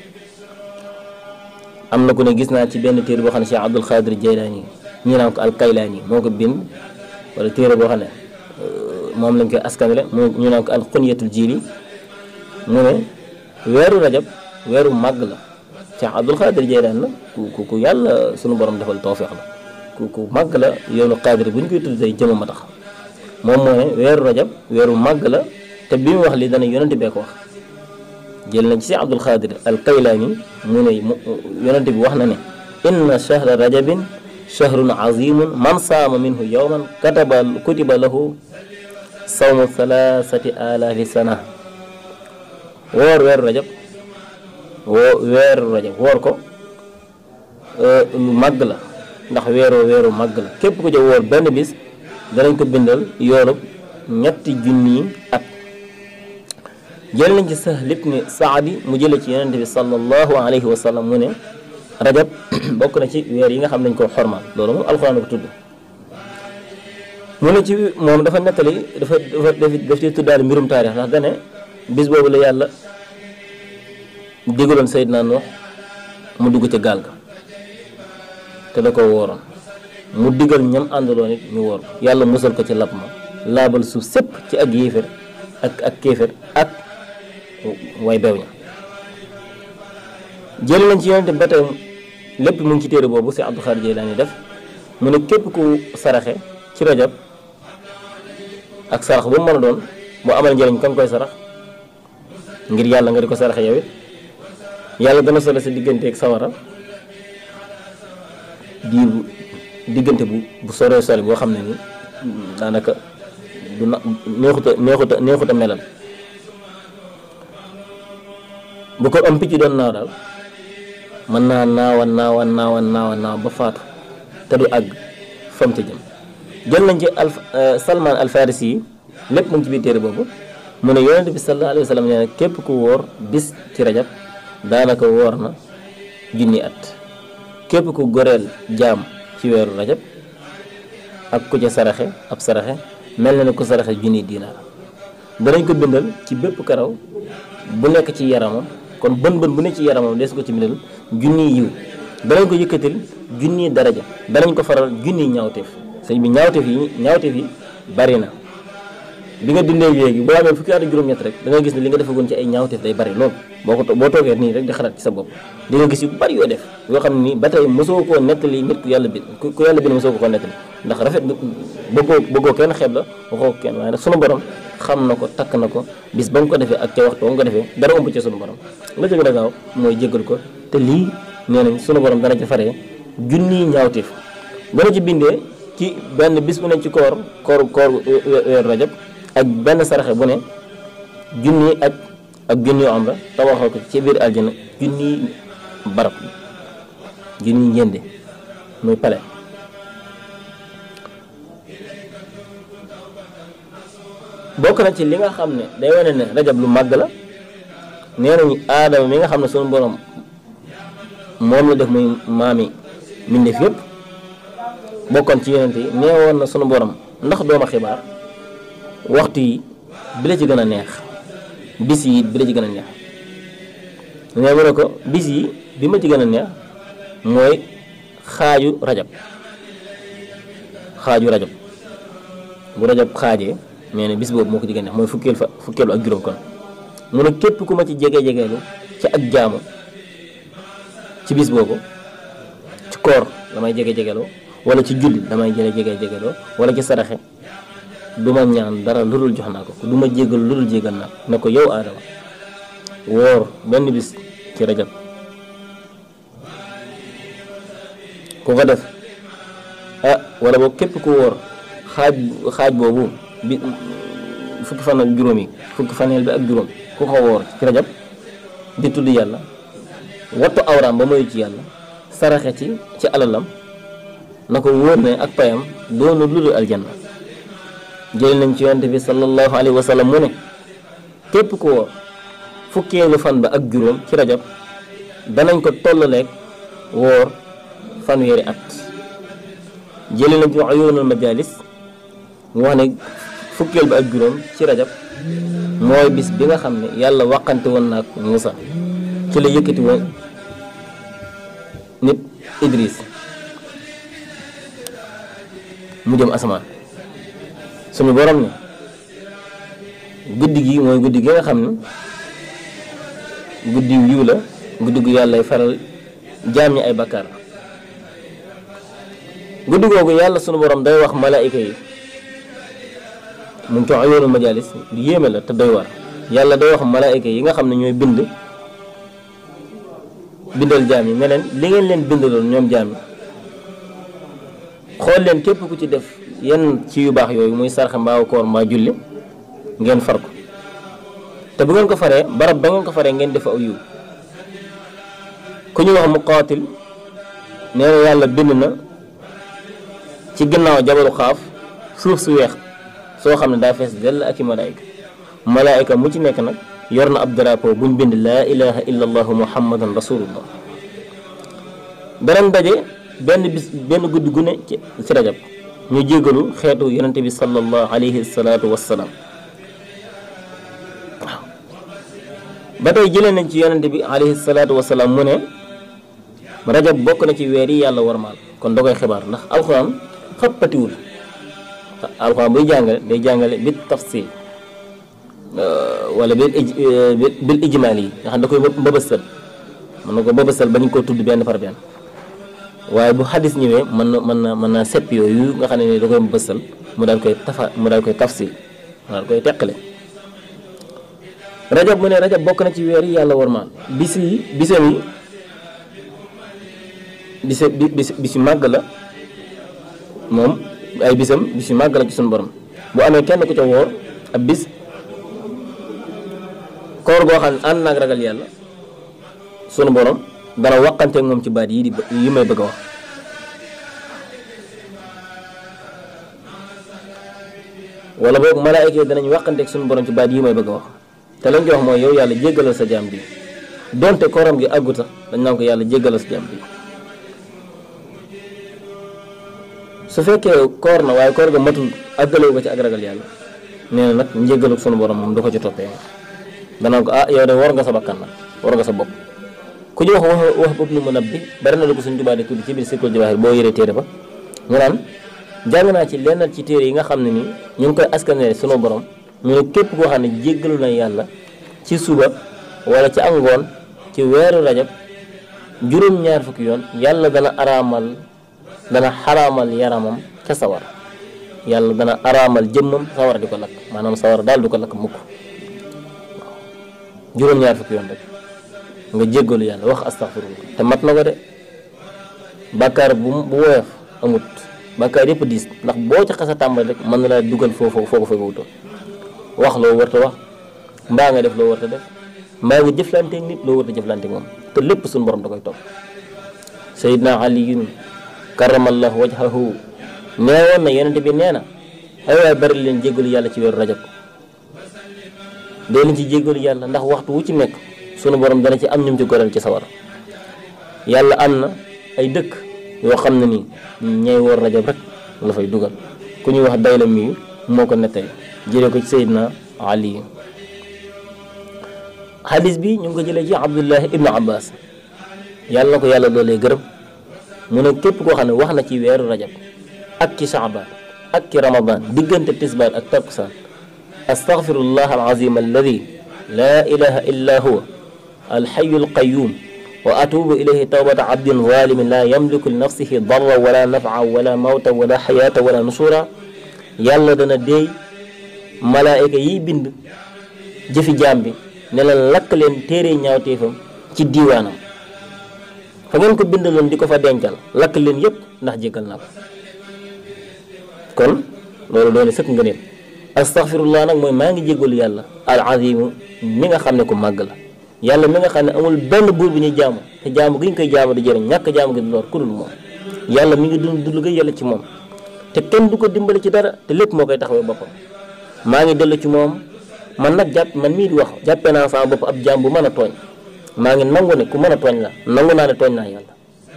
am na ku ne gis naa ci benn téere boo xam ne Cheikh Abdul Xaadir Jaylaani ñi naan ko Alkaylaani moo ko bind wala téere boo xam ne moom lañ koy askanale mu ñu naan ko al xunyatul jiili mu ne weeru rajab weeru màgg la Cheikh Abdul Xaadir Jaylaani la ku ku yàlla sunu borom defal tawfeex la ku ku màgg la yoonu xaadir bu ñu koy tudd tey jëmam a tax moom moo ne weeru rajab weeru màgg la te bi mu wax li dana yonente bee ko wax jël nañ ci Abdul Xaadir al Kaylaani mu ne yonente bi wax na ne inna shahra rajabin shahrun azimun man saama minhu yowman kataba kutiba lahu sawmu thalathati alaafi sana woor weeru rajab woo weeru rajab woor ko lu màgg la ndax weeroo weeru màgg la képp ku ca woor benn bis danañ ko bindal yoolub ñetti junni at jël nañ ci Sahl ibn Saadi mu jële ci yonente bi sallallahu alayhi wa sallam mu ne rajab bokk na ci weer yi nga xam nañ ko xormaal loolu moom alxuraan ko tudd mu ne ci moom dafa nettali dafa dafa daf ci tuddaale mbirum taarix ndax dane bis boobu la yàlla digaloon Seydina Nuux mu dugg ca gaal ga te da ko wooroon mu digal ñam àndaloon it ñu woor yàlla musal ko ci lab ma laabal suuf sépp ci ak yéefér ak ak kéefér ak way bew ña jël nañ ci yonente ba tey lépp mu ngi ci téere boobu si Abdou Xaadir Jeylaani def mu ne képp ku saraxe ci rajab ak sarax bu mu mën a doon boo amal njëriñ kan koy sarax ngir yàlla nga di ko saraxe yow it yàlla dana solo sa digganteeg sawara diir bu diggante bu bu soree sore boo xam ne ni daanaka du na neexuta neexuta neexuta melal bu ko am picc doon naaw daal mën naa naawan naawan naawan naawan naaw ba faatu te du àgg fam ca jëm jël nañ ci al salman al farisi yi lépp mu ngi ci biir téere boobu mu ne yonente bi sallallahu alayhi wa sallam nee na képp ku wóor bis ci rajab daanaka wóor na junni at képp ku goreel jaam ci weeru rajab ak ku ca saraxe ab saraxe mel na ne ku saraxe junni diinaar danañ ko bindal ci bépp karaw bu nekk ci yaramam kon bën bën bu nekk ci yaramam des ko ci bindal junni yiw danañ ko yëkkatil junni daraja danañ ko faral junni ñaawteef sëñ bi ñaawteef yi ñaawteef yi bari na bi nga dundee léegi boo amee fukki at ak juróom-ñett rek da nga gis ne li nga defagoon ci ay ñaawteef day bari lool boo ko boo toogee nii rek di xalaat ci sa bopp di nga gis yu bari yoo def yoo xam ne nii ba tey mosoo koo nettali nit ku yàlla bi ku yàlla bi mosoo ko koo nettali ndax rafet bëggoo bëggoo kenn xeeb la waxoo ko kenn waaye nag sunu borom xam na ko takk na ko bis ba nga ko defee ak ca waxtu ba nga ko defee dara ëmb ci sunu borom la jëg a gaaw mooy jéggal ko te lii nee nañ sunu borom dana ci faree junniy ñaawteef dana ci bindee ci benn bis bu ne ci koor koor koor weeru rajab ak benn saraxe bu ne junni ak ak junni yu am la tabaxoo ko ci biir aljana junni barab junni njënde muy pale bokk na ci li nga xam ne day wane ne rajab lu màgg la nee nañu aadama mi nga xam ne sunu borom moom la def muy maami mbindeef yëpp bokkoon ci yonent yi nee woon na sunu borom ndax dooma xibaar waxtu yi bi la ci gën a neex bis yi bi la ci gën a neex nee mu ne ko bis yi bi ma ci gën a neex mooy xaaju rajab xaaju rajab bu rajab xaajee nee na bis boobu moo ko ci gën a neex mooy fukkeel fa fukkeelu ak juróom kon mu ne képp ku ma ci jege jegeelu ci ak jaamu ci bis boobu ci koor damay jege jegeloo wala ci julli damay jege jege jegeloo wala ci saraxe du ma ñaan dara lu dul jox naa ko du ma jégal lu dul jégal naa ko ne ko yow aadama woor benn bis ci rajab ku ko def ah wala boog képp ku wóor xaaj xaaj boobu bi fukki fan ak juróom yi fukki faneel bi ak juróom ku ko wóor ci rajab di tudd yàlla wattu awraam ba mayu ci yàlla saraxe ci ci alalam na ko wóor ne ak payam doonu lu dul aljanna jël nañ ci yonte bi sallallahu alayhi wa sallam mu ne képp ku wóor fukkeelu fan ba ak juróom ci rajab danañ ko tollaleeg wóor fanweeri at jële nañ ci uyuunul majalis mu wax ne fukkeel ba ak juróom ci rajab mooy bis bi nga xam ne yàlla waqante woon na ak Muusa ci la yëkkati woon nit Idris mu jëm asamaan suñu borom ne guddi gi mooy guddi gi nga xam ne guddi yiw la guddi gu yàllay faral jaam ñi ay bakkaar guddi googu yàlla sunu borom day wax malaayika yi mu ngi ko yoonu majalis lu yéeme la te doy war yàlla day wax malaayika yi nga xam ne ñooy bind bindal jaam yi ne leen li ngeen leen bindaloon ñoom jaam yi xool leen képp ku ci def yenn ci yu baax yooyu muy sarxe mbaa koor mbaa julli ngeen far ko te bu ngeen ko faree barab ba ngeen ko faree ngeen def aw yiw ku ñu wax muqaatil nee na yàlla bind na ci ginnaaw jabalu xaaf suuf su weex soo xam ne daa fees dell ak i malaayika malaayika mu ci nekk nag yor na ab drapeau buñ bind laa ilaha illa allahu muhammadan rasulullah beneen daje benn bis benn guddi gu ne ci ci rajab ñu jégalu xeetu yonente bi sallallahu alayhi salaatu wassalaam waaw ba tey jëlee nañ ci yonente bi alayhi salaatu wassalaam mu ne rajab bokk na ci weer yi yàlla warmaal kon da koy xibaar ndax alxuraan xappatiwul alxuraan buy jàngale day jàngale bi tafsil wala bil ij bil ijmaal yi nga xam da koy mbëbësal mën na ko mbëbësal ba ñu ko tudd benn par benn waaye bu xadis ñëwee mën na mën na mën naa sepp yooyu nga xam ne ni da koy mbëbësal mu daal koy tafa mu daal koy tafsil mu daal koy teqale rajab mu ne rajab bokk na ci weer yi yàlla warmaal bis yi bisam yi bise bis bis yu màgg la moom ay bisam bis yu màgg la ci suñu borom bu amee kenn ku ca woor ab bis koor goo xam ne ànd naag ragal yàlla sunu borom dana waqanteeg moom ci baat yi di yi may bëgg a wax wala boog malaayika yi danañ waqanteeg sunu borom ci baat yi may bëgg a wax te lañ koy wax mooy yow yàlla jéggalal sa jaam bi donte kooram gi àggu sax dañ naan ko yàlla jéggalal sa jaam bi su fekkee koor na waaye koor ga matul àggalewu ko ci ak ragal yàlla nee na nag njéggalu sunu borom moom du ko ci toppee danaa ko ah yow de war nga sa bakkan nag war nga sa bopp ku ñu wax wax wax bopp nu mu nab bi bari na lu ko suñ tubaab di tudd ci biir Sirkul Jawaahir boo yëree téere ba ñu naan jàng naa ci lenn ci téere yi nga xam ne nii ñu ngi koy askanere sunu borom mu ne képp koo xam ne jéggalu na yàlla ci suba wala ci angoon ci weeru rajab juróom-ñaar fukki yoon yàlla dana araamal dana xaraamal yaramam ca sawar yàlla dana araamal jëmmam sawar di ko lakk maanaam sawar daal du ko lakk mukk juróom-ñaar fukki yoon rek nga jéggalu yàlla wax astaghfirullah te mat na ko de bàkkaar bu bu woyof amut bàkkaar yëpp diis ndax boo ci xasa tàmbali rek mën na laa dugal foofu foo ko fa wuto wax loo warta wax mbaa nga def loo warta def mbaa nga jëflanteeg nit loo warta jëflanteeg moom te lépp suñu borom da koy topp sayidna aliyun karamallahu wajhahu nee woon na yonente bi nee na ay waay bari leen jéggalu yàlla ci weeru rajab dee leen ci jéggalu yàlla ndax waxtu wu ci nekk sunu borom dana ci am ñum ci goreel ci sawar yàlla am na ay dëkk yoo xam ne nii ñay woor rajab rek la fay dugal ku ñuy wax dayla mi moo ko nettali jëlee ko ci Seydina Ali xadis bi ñu ngi ko jëlee ci Abdullahi ibnu Abbas yàlla na ko yàlla doolee gërëm mu ne képp koo xam ne wax na ci weeru rajab ak ci Shaaban ak ci Ramadan diggante tisbaar ak takkusaan astaghfirullah alazim alladi laa ilaha illa huwa alxayu alqayum wa atubu ilayhi tawbata abdin zalimin laa yamliku li nafsihi darra wala nafa wala mawta wala xayaata wala nusura yàlla dana déey malaayika yiy bind jëfi jaam bi ne leen lakk leen téere ñaawteefam ci diiwaanam fa ngeen ko bindaloon di ko fa dencal lakk leen yépp ndax jéggal naa ko kon loolu doone sëkk nga nit astaghfirullah nag mooy maa ngi jéggalu yàlla al azimu mi nga xam ne ku màgg la yàlla mi nga xam ne amul benn buur bi ñuy jaamu te jaamu gi ñu koy jaamu di jëriñ ñàkk jaamu gi du lor ku dul moom yàlla mi ngi dund dund ga yàlla ci moom te kenn du ko dimbali ci dara te lépp moo koy taxawee boppam maa ngi dellu ci moom man nag jàpp man mii di wax jàppee naa sama bopp ab jaam bu mën a tooñ maa ngi nangu ne ku mën a tooñ la nangu naa ne tooñ naa yàlla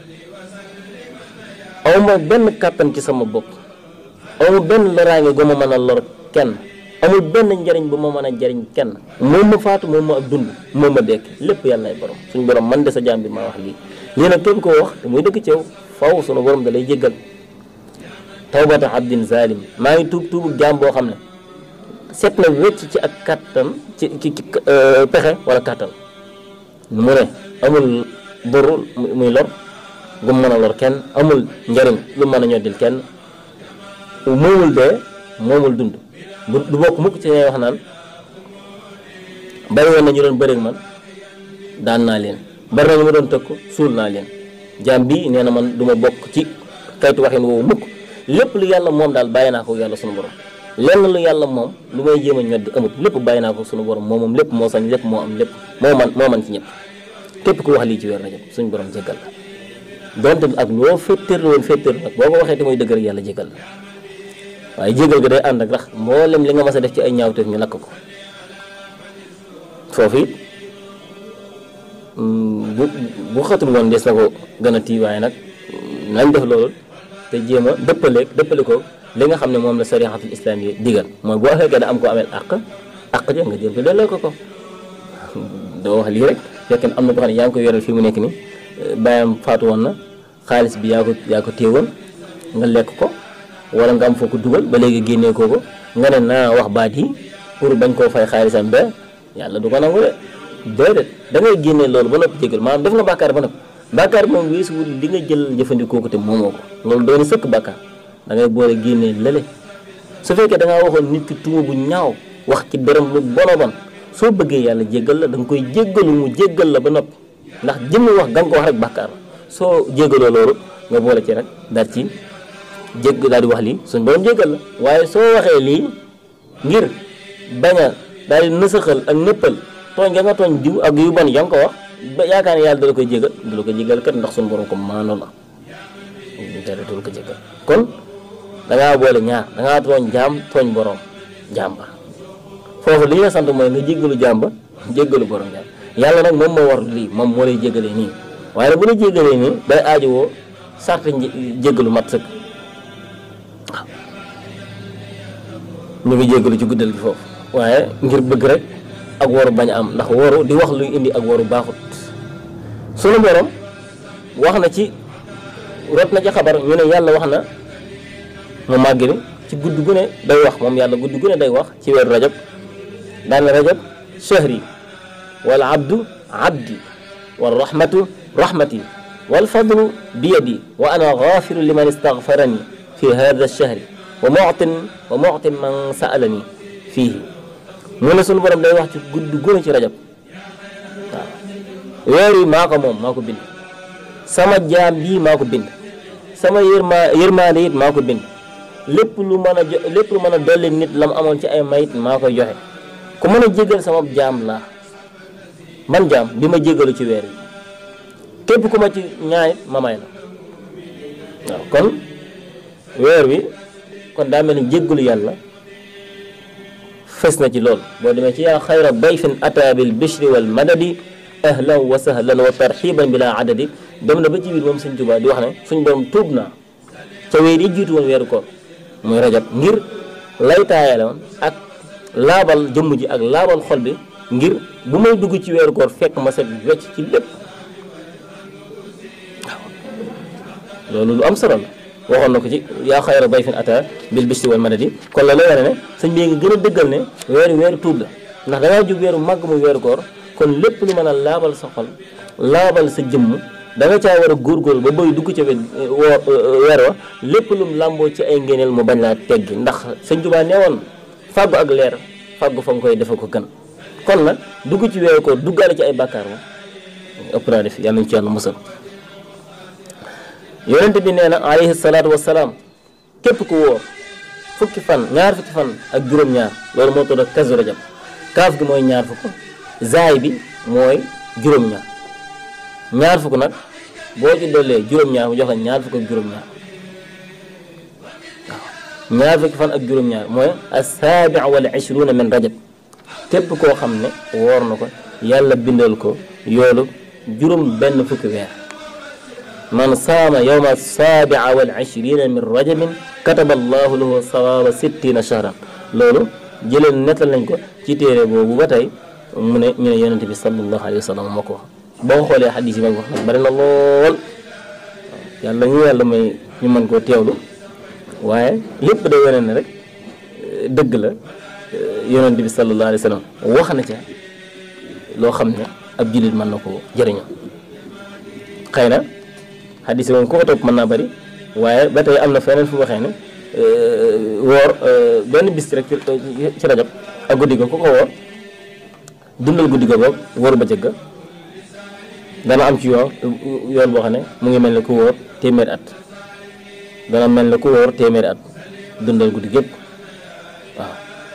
awma benn kàttan ci sama bopp awma benn loraange gu ma mën a lor kenn amul benn njariñ bu ma mën a jariñ kenn moom ma faatu moom ma ak dund moom ma dekk lépp yàllaay borom suñu borom man de sa jaam bi maa wax lii lii nag képp koo wax te muy dëkk ci yow faw sunu borom da lay jéggal tawbata abdin zalim maa ngi tuub tuubu jaam boo xam ne set na wecc ci ak kattan ci ci ci pexe wala kattan mu ne amul boru muy lor gu mën a lor kenn amul njariñ lu mën a ñoddil kenn moomul dee moomul dund bu du bokk mukk ci ñay wax naan bari woon na ñu doon bëreeg man daan naa leen bari na ñu ma doon tëkku suul naa leen jaam bi nee na man du ma bokk ci kaytu waxin woowu mukk lépp lu yàlla moom daal bàyyi naa ko yàlla sunu borom lenn lu yàlla moom lu may jéem a ñoddi amut lépp bàyyi naa ko sunu borom moo moom lépp moo sañ lépp moo am lépp moo man moo man ci ñëpp képp ku wax lii ci weer rajab suñu borom jéggal la donte ak loo féttéer woon féttéer nag boo ko waxee te muy dëgg rek yàlla jéggal la waaye jéggal ga day ànd ak rax mboolem li nga mas a def ci ay ñaawteef ñu lakk ko foofu it bu bu xatul woon des na ko gën a tii waaye nag nañ def loolu te jéem a dëppaleeg dëppale ko li nga xam ne moom la sariatul islam yi digal mooy boo fekkee da am ko ameel àq àq ja nga jëm ko delloo ko ko doo wax lii rek fekk am na ko xam ne yaa ngi koy yoreel fii mu nekk ni bàyyam faatu woon na xaalis bi yaa ko yaa ko téewoon nga lekk ko wala nga am foo ko dugal ba léegi génnee koo ko nga ne naa wax baat yi pour bañ koo fay xaalisam ba yàlla du ko nangu de déedéet da ngay génnee loolu ba noppi jégal maanaam def nga bàkkaar ba noppi bàkkaar bi moom weesuwul li nga jël jëfandikoo ko te moomoo ko loolu doon sëkk bàkkaar da ngay boole génnee lële su fekkee da ngaa waxoon nit ki tuuma bu ñaaw wax ci dërëm lu bono bon soo bëggee yàlla jéggal la da nga koy jéggalu mu jéggal la ba noppi ndax jëmmi wax ga nga ko wax rek bàkkaar la soo jéggaloo loolu nga boole ci rek daal ci jégg daal di wax lii suñ borom jéggal la waaye soo waxee lii ngir bañ a daal di nësaxal ak nëppal tooñ nga nga tooñ diw ak yu bon ya nga ko wax ba yaakaar ne yàlla dala koy jégal dala ko jégal kat ndax suñu borom ko maano la dara dala ko jégal kon dangaa boole ñaar dangaa tooñ jaam tooñ borom jaam ba foofu li ñu la sant mooy nga jéggalu jaam ba jéggalu borom jaam yàlla nag moom moo war lii moom moo lay jégalee nii waaye nag bu la jégalee nii day aajowoo sart jéggalu mat sëkk waaw ñu ngi jéggalu ci guddal gi foofu waaye ngir bëgg rek ak waru bañ a am ndax waru di wax luy indi ak waru baaxut sunu borom wax na ci rot na ci xabar ñu ne yàlla wax na mu màgg mi ci gudd gu ne day wax moom yàlla gudd gu ne day wax ci weeru rajab daan rajab shahri wal abdu abdi wal rahmatu rahmati wal fadlu biyadi wa ana gaafiru liman istagfarani fi hada shahri wa mu'tin wa mu'tin man sa'alani fiihi mu ne sunu borom day wax ci gudd gu ne ci rajab waaw weer yi maa ko moom maa ko bind sama jaam bii maa ko bind sama yërma yërmaande it maa ko bind lépp lu mën a jo lépp lu mën a dolli nit la mu amoon ci ay mayit maa koy joxe ku mën a jégal sama jaam laa man jaam bi ma jégalu ci weer yi képp ku ma ci ñaanit ma may la waaw kon weer wi kon daa mel ni jéggalu yàlla fes na ci lool boo demee ci yaa xayra dayfin ata bil bishri wal madadi ahlan wa sahlan wa tarxiban bila adadi dem na ba ci biir moom sëñ Tuubaa di wax ne suñ borom tuub naa ca weer yi jiitu woon weeru koor muy rajab ngir lay taayale woon ak laabal jëmm ji ak laabal xol bi ngir bu may dugg ci weeru koor fekk ma set wecc ci lépp waaw loolu lu am solo la waxoon na ko ci yaa xayra dayfin ata bil bishri wal madadi kon la lay wane ne sëñ bi nga gën a dëggal ne weeru weeru tuub la ndax dangaa jub weeru màgg muy weeru koor kon lépp lu mën a laabal sa xol laabal sa jëmm da nga caa war a góorgóorlu ba boy dugg ca weer wa lépp lum làmboo ci ay ngéneel mu bañ laa teggi ndax sëñ Tuubaa nee woon fàggu ak leer fàggu fa nga koy defe ko gën kon nag dugg ci weeru koor duggaale ci ay bàkkaar moom ëpp naa def yàlla nañ ci yàlla musal yonent bi nee na alayhi salaatu wasalaam képp ku wóor fukki fan ñaar fukki fan ak juróom-ñaar loolu moo tudd ak kazu rajab kaaf gi mooy ñaar fukk zaay bi mooy juróom-ñaar ñaar fukk nag boo ci dollee juróom-ñaar mu jox la ñaar fukk ak juróom-ñaar waaw ñaar fukki fan ak juróom-ñaar mooy asaabi wal ishruuna min rajab képp koo xam ne woor na ko yàlla bindal ko yoolu juróom benn fukki weer man saama yowma saabia wal ishrina min rajabin kataba allahu lahu sawaaba sittina shahran loolu jëleen nettal nañ ko ci téere boobu ba tey mu ne ñu ne yonente bi sallallahu alayhi wa sallam moo ko wax boo xoolee xadis yi mag wax nag bari na lool yàlla ñu yàlla may ñu mën koo teewlu waaye lépp day wane ne rek dëgg la yonente bi sallallahu alayhi wa sallam wax na ca loo xam ne ab jullit mën na ko jëriñoo xëy na xadis yi moom ku ko topp mën naa bëri waaye ba tey am na feneen fu waxee ne woor benn bis rek ci rajab ak guddi ga ku ko woor dundal guddi ga boobu wóoru ba jëgga dana am ci yoon yoon boo xam ne mu ngi mel ne ku wóor téeméeri at dana mel ne ku wóor téeméeri at dundal guddi gépp waaw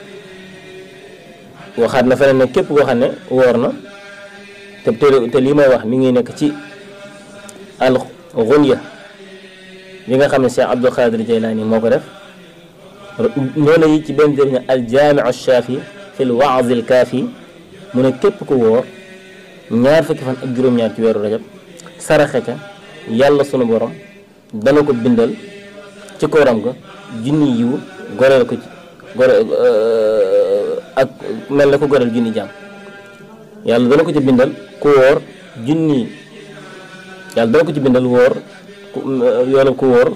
waxaat na feneen ne képp koo xam ne woor na te te lii may wax mi ngi nekk ci al xunya bi nga xam ne Cheikh Abdul Xaadir Jaylaani moo ko def noonu yi ci benn def ne al jaamiu shaafi fi l waaz al kaafi mu ne képp ku wóor ñaar fukki fan ak juróom-ñaar ci weeru rajab saraxe ca yàlla sunu borom dana ko bindal ci kooram ga junni yiw goreel ko ci gore ak mel na ko goreel junni jaam yàlla dana ko ci bindal ku wóor junni yàlla dana ko ci bindal wóor yoolu ku wóor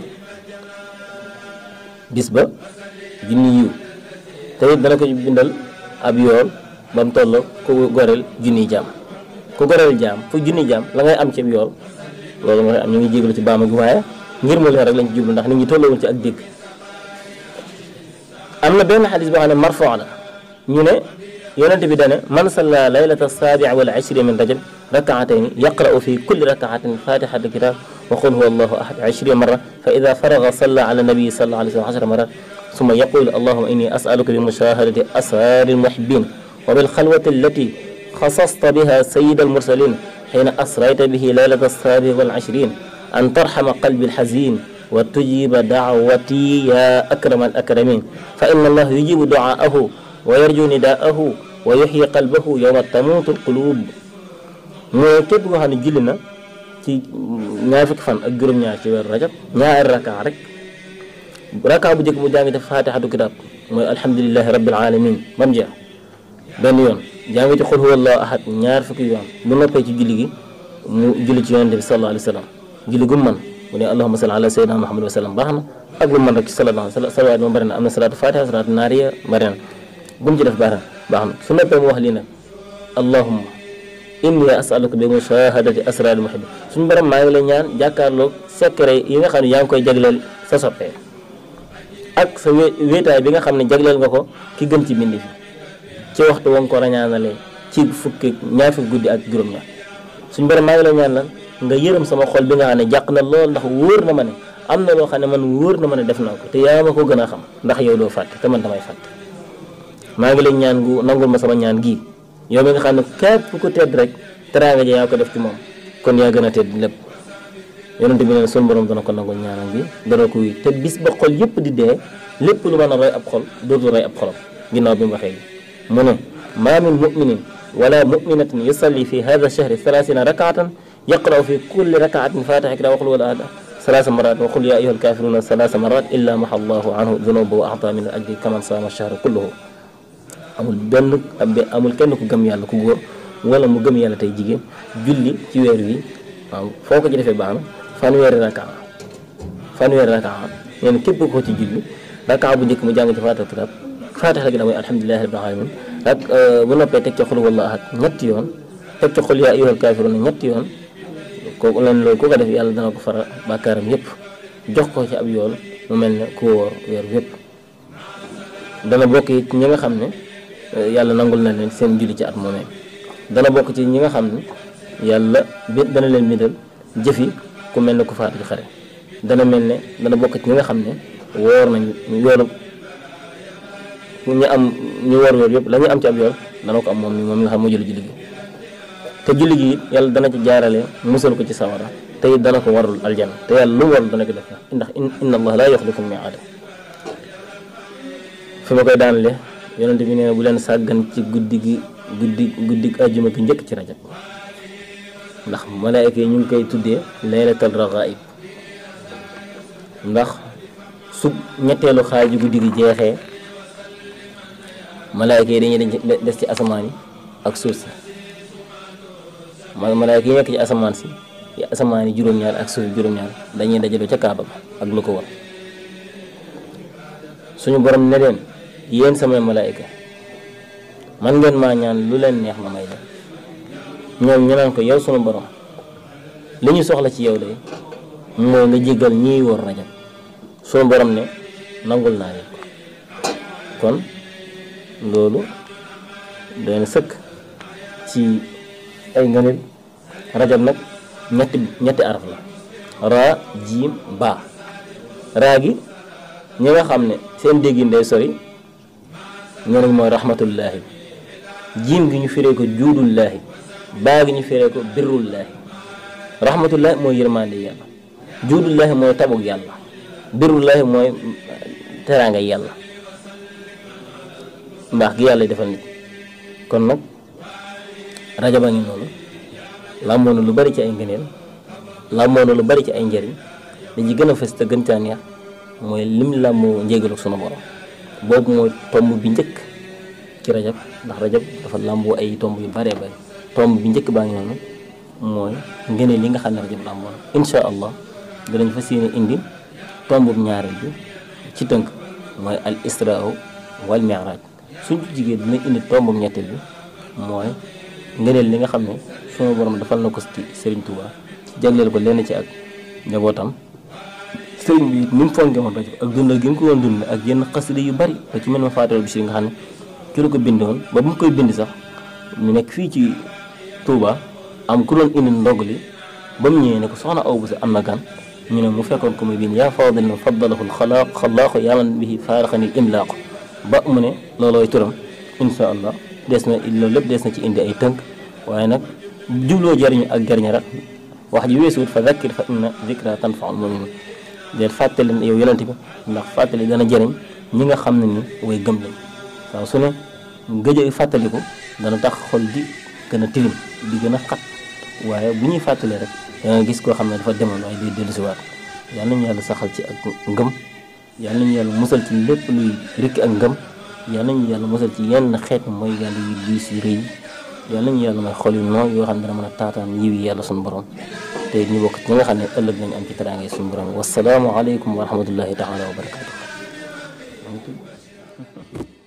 bis ba junni yiw te it dana ko ci bindal ab yool ba mu toll ku goreel junni jaam ku goreel jaam fu junni jaam la ngay am ci yool loolu mooy am ñu ngi jégalu ci baama gi waaye ngir mu leer rek lañ ci jublu ndax nit ñi tolloowuñ ci ak dégg am na benn xadis boo xam ne marfuu la ñu ne yonente bi dane man salla laylata saabi wal ishri min rajab rakaatayni yaqra'u fi kulli rakaatin fatihata kitab wa qul huwa allahu ahad ishri marra fa ida faraga salla ala nabii sallallahu alayhi wa sallam ashra marat summa yaqulu allahuma inni as'aluka bi mushahadati asrari almuhibbin wa bil khalwati allati khasasta biha sayyid almursalin حين أسريت به ليلة السابع والعشرين أن ترحم قلبي الحزين وتجيب دعوتي يا أكرم الأكرمين فإن الله يجيب دعاءه ويرجو نداءه ويحيي قلبه يوم تموت القلوب mooy képp koo xam ne julli na ci ñaar fukki fan ak juróom-ñaar ci weeru rajab ñaari raka rek raka bu njëkk mu jàng def fatihatu kitab mooy alhamdulilahi rabbil alamin ba mu jeex benn yoon jàng ci xul huwallahu ahad ñaar fukki yoon bu noppee ci julli gi mu julli ci yonente bi sallallahu alayhi wa sallam julli gu mu mën mu ne allahuma salli ala sayyidina muhammad wa sallam baax na ak lu mën rek ci sallallahu salawaat moom bari na am na salaatu fatiha salaatu naariya bari na bu mu ci def baax na baax na su noppee mu wax lii nag allahumma inni asaluka bi mushahadati asraril muhibbi suñu borom maa ngi lay ñaan jàkkaarloog secret yi nga xam ne yaa ngi koy jagleel sa soppee ak sa wéetaay bi nga xam ne jagleel nga ko ki gën ci bindi fi ci waxtu wa nga ko rañaanalee ci fukki ñaar fukki guddi ak juróom-ñaar suñu borom maa ngi lay ñaan lan nga yërëm sama xol bi nga xam ne jàq na lool ndax wóor na ma ne am na loo xam ne man wóor na ma ne def naa ko te yaa ma ko gën a xam ndax yow doo fàtte te man damay fàtte maa ngi lay ñaan gu nangul ma sama ñaan gii yow mi nga xam ne képp ku tedd rek teraanga ja yaa ko def ci moom kon yaa gën a tedd lépp yonente bi ne suñu borom dana ko nangul ñaanam bi dana ko wuy te bis ba xol yëpp di dee lépp lu mën a roy ab xol dootul roy ab xolam ginnaaw bi mu waxee gi mu ne maa min muminin wala muminatin yusalli fi hada shahri thalathina rakaatan yaqra'u fi kulli rakaatin fatiha kitaab waxul wala ada salaasa marat wa qul ya ayuha alkafiruna salaasa marat illa maha allahu anhu dunuba wa ata min al ajri kaman saama shahra kulluhu amul benn amul kenn ku gëm yàlla ku góor wala mu gëm yàlla tey jigéen julli ci weer wi waaw foo ko ci defee baax na fanweeri raka fanweeri raka nee na képp ko ci julli raka bu njëkk mu jàng ci fatiha kitab fatiha gi da mooy alhamdulilahi rabbil alamin ak bu noppee teg ca xul wala ahad ñetti yoon teg ca xul yaa ayyuhal kaafiruun ñetti yoon kooku leen loolu ku ko def yàlla dana ko fara bàkkaaram yépp jox ko ci ab yool mu mel ne ku wóor weer yépp dana bokk ci ñi nga xam ne yàlla nangul na leen seen julli ci at moomee dana bokk ci ñi nga xam ne yàlla bi dana leen bindal jëfi ku mel ne ku faatu ci xare dana mel ne dana bokk ci ñi nga xam ne woor nañ yoolu ñu am ñu woor yoor yëpp la ñu am ci ab yoor dana ko am moom mi moom mi nga xam moo julli julli gi te julli gi it yàlla dana ci jaarale musal ko ci sawara te it dana ko warul aljanna te yàlla lu mu warul dana ko def ndax inna allah laa yuxlifu miiaada fi ma koy daanale yonente bi nee na bu leen sàggan ci guddi gi guddi guddi ajjuma gi njëkk ci rajab ndax malaayka yi ñu ngi koy tuddee laylatal ragaib ndax su ñetteelu xaaju guddi gi jeexee malaayka yi dañuy des ci asamaan yi ak suuf si malaayka yi nekk ci asamaan si ci asamaan yi juróom-ñaar ak suuf juróom-ñaar dañuy dajaloo ca kaaba ba ak lu ko war suñu borom ne leen yéen samay malaayka man ngeen maa ñaan lu leen neex ma may leen ñoom ñu naan ko yow sunu borom li ñu soxla ci yow de mooy nga jéggal ñiy wóor rajab sunu borom ne nangul naa leen ko kon loolu doy na sëkk ci ay ngëneel rajab nag ñetti ñetti araf la raa jiim baa raa gi ñi nga xam ne seen déggin day sori ñoo nañ mooy rahmatullaahi jiim gi ñu firee ko juudullaahi baa gi ñu firee ko birrullaahi rahmatullaahi mooy yërmande yàlla juudullaahi mooy tabug yàlla birrullaahi mooy teraanga yàlla mbaax gi yàlla defal nit kon nag rajaba ngi noonu làmboo na lu bari ci ay ngëneel làmboo na lu bari ci ay njëriñ li ci gën a fës te gën caa neex mooy lim làmboo njégalu sunu borom boobu mooy tomb bi njëkk ci rajab ndax rajab dafa làmboo ay tomb yu baree bari tomb bi njëkk baa ngi noonu mooy ngëneel li nga xam ne rajab làmboo na insha allah danañ fas yéene indi tomb bu ñaareel bi ci tënk mooy al israa wal mi'raj suñ jigéen dina indi tomb bu ñetteel bi mooy ngëneel li nga xam ne sunu borom defal na ko ci Serigne Touba jagleel ko lenn ci ak njabootam sëriñ bi ni mu fonke woon rajab ak dundal gi mu ko woon dund ak yenn xasida yu bari te ci mel ma faatal bi si nga xam ne ci la ko bindoon ba bu mu koy bind sax ñu nekk fii ci Touba am ku doon indi ndog li ba mu ñëwee ne ko soxna aw bu sa am na gan ñu ne mu fekkoon ko muy bind yaa faadal na faddalahu xalaaq xalaaqu yaaman bihi faaraxani imlaaqu ba mu ne loolooy turam insha allah des na loolu lépp des na ci indi ay tënk waaye nag jubloo jariñu ak jariña rek wax ji weesuwut fa zakkir fa inna zikra tanfaul muminin déet fàttali yow yonente bi ndax fàttali dana jëriñ ñi nga xam ne ni way gëm lañ waaw su ne gëj fàttaliku dana tax xol di gën a tilim di gën a xat waaye bu ñuy fàttali rek da nga gis koo xam ne dafa demoon waaye day dellusiwaat yal nañu yàlla saxal ci ak ngëm yal nañu yàlla musal ci lépp luy rikki ak ngëm yal nañu yàlla musal ci yenn xeetu mooy yàlla yu diis yu rëy yal nañu yàlla may xol yu nooy yoo xam ne dana mën a taataan yiw yi yàlla suñu borom te ñu bokk ci ñi nga xam ne ëllëg nañu am ci teraange suñu borom wasalaamu aleykum wa rahmatullahi taala wa barakatuh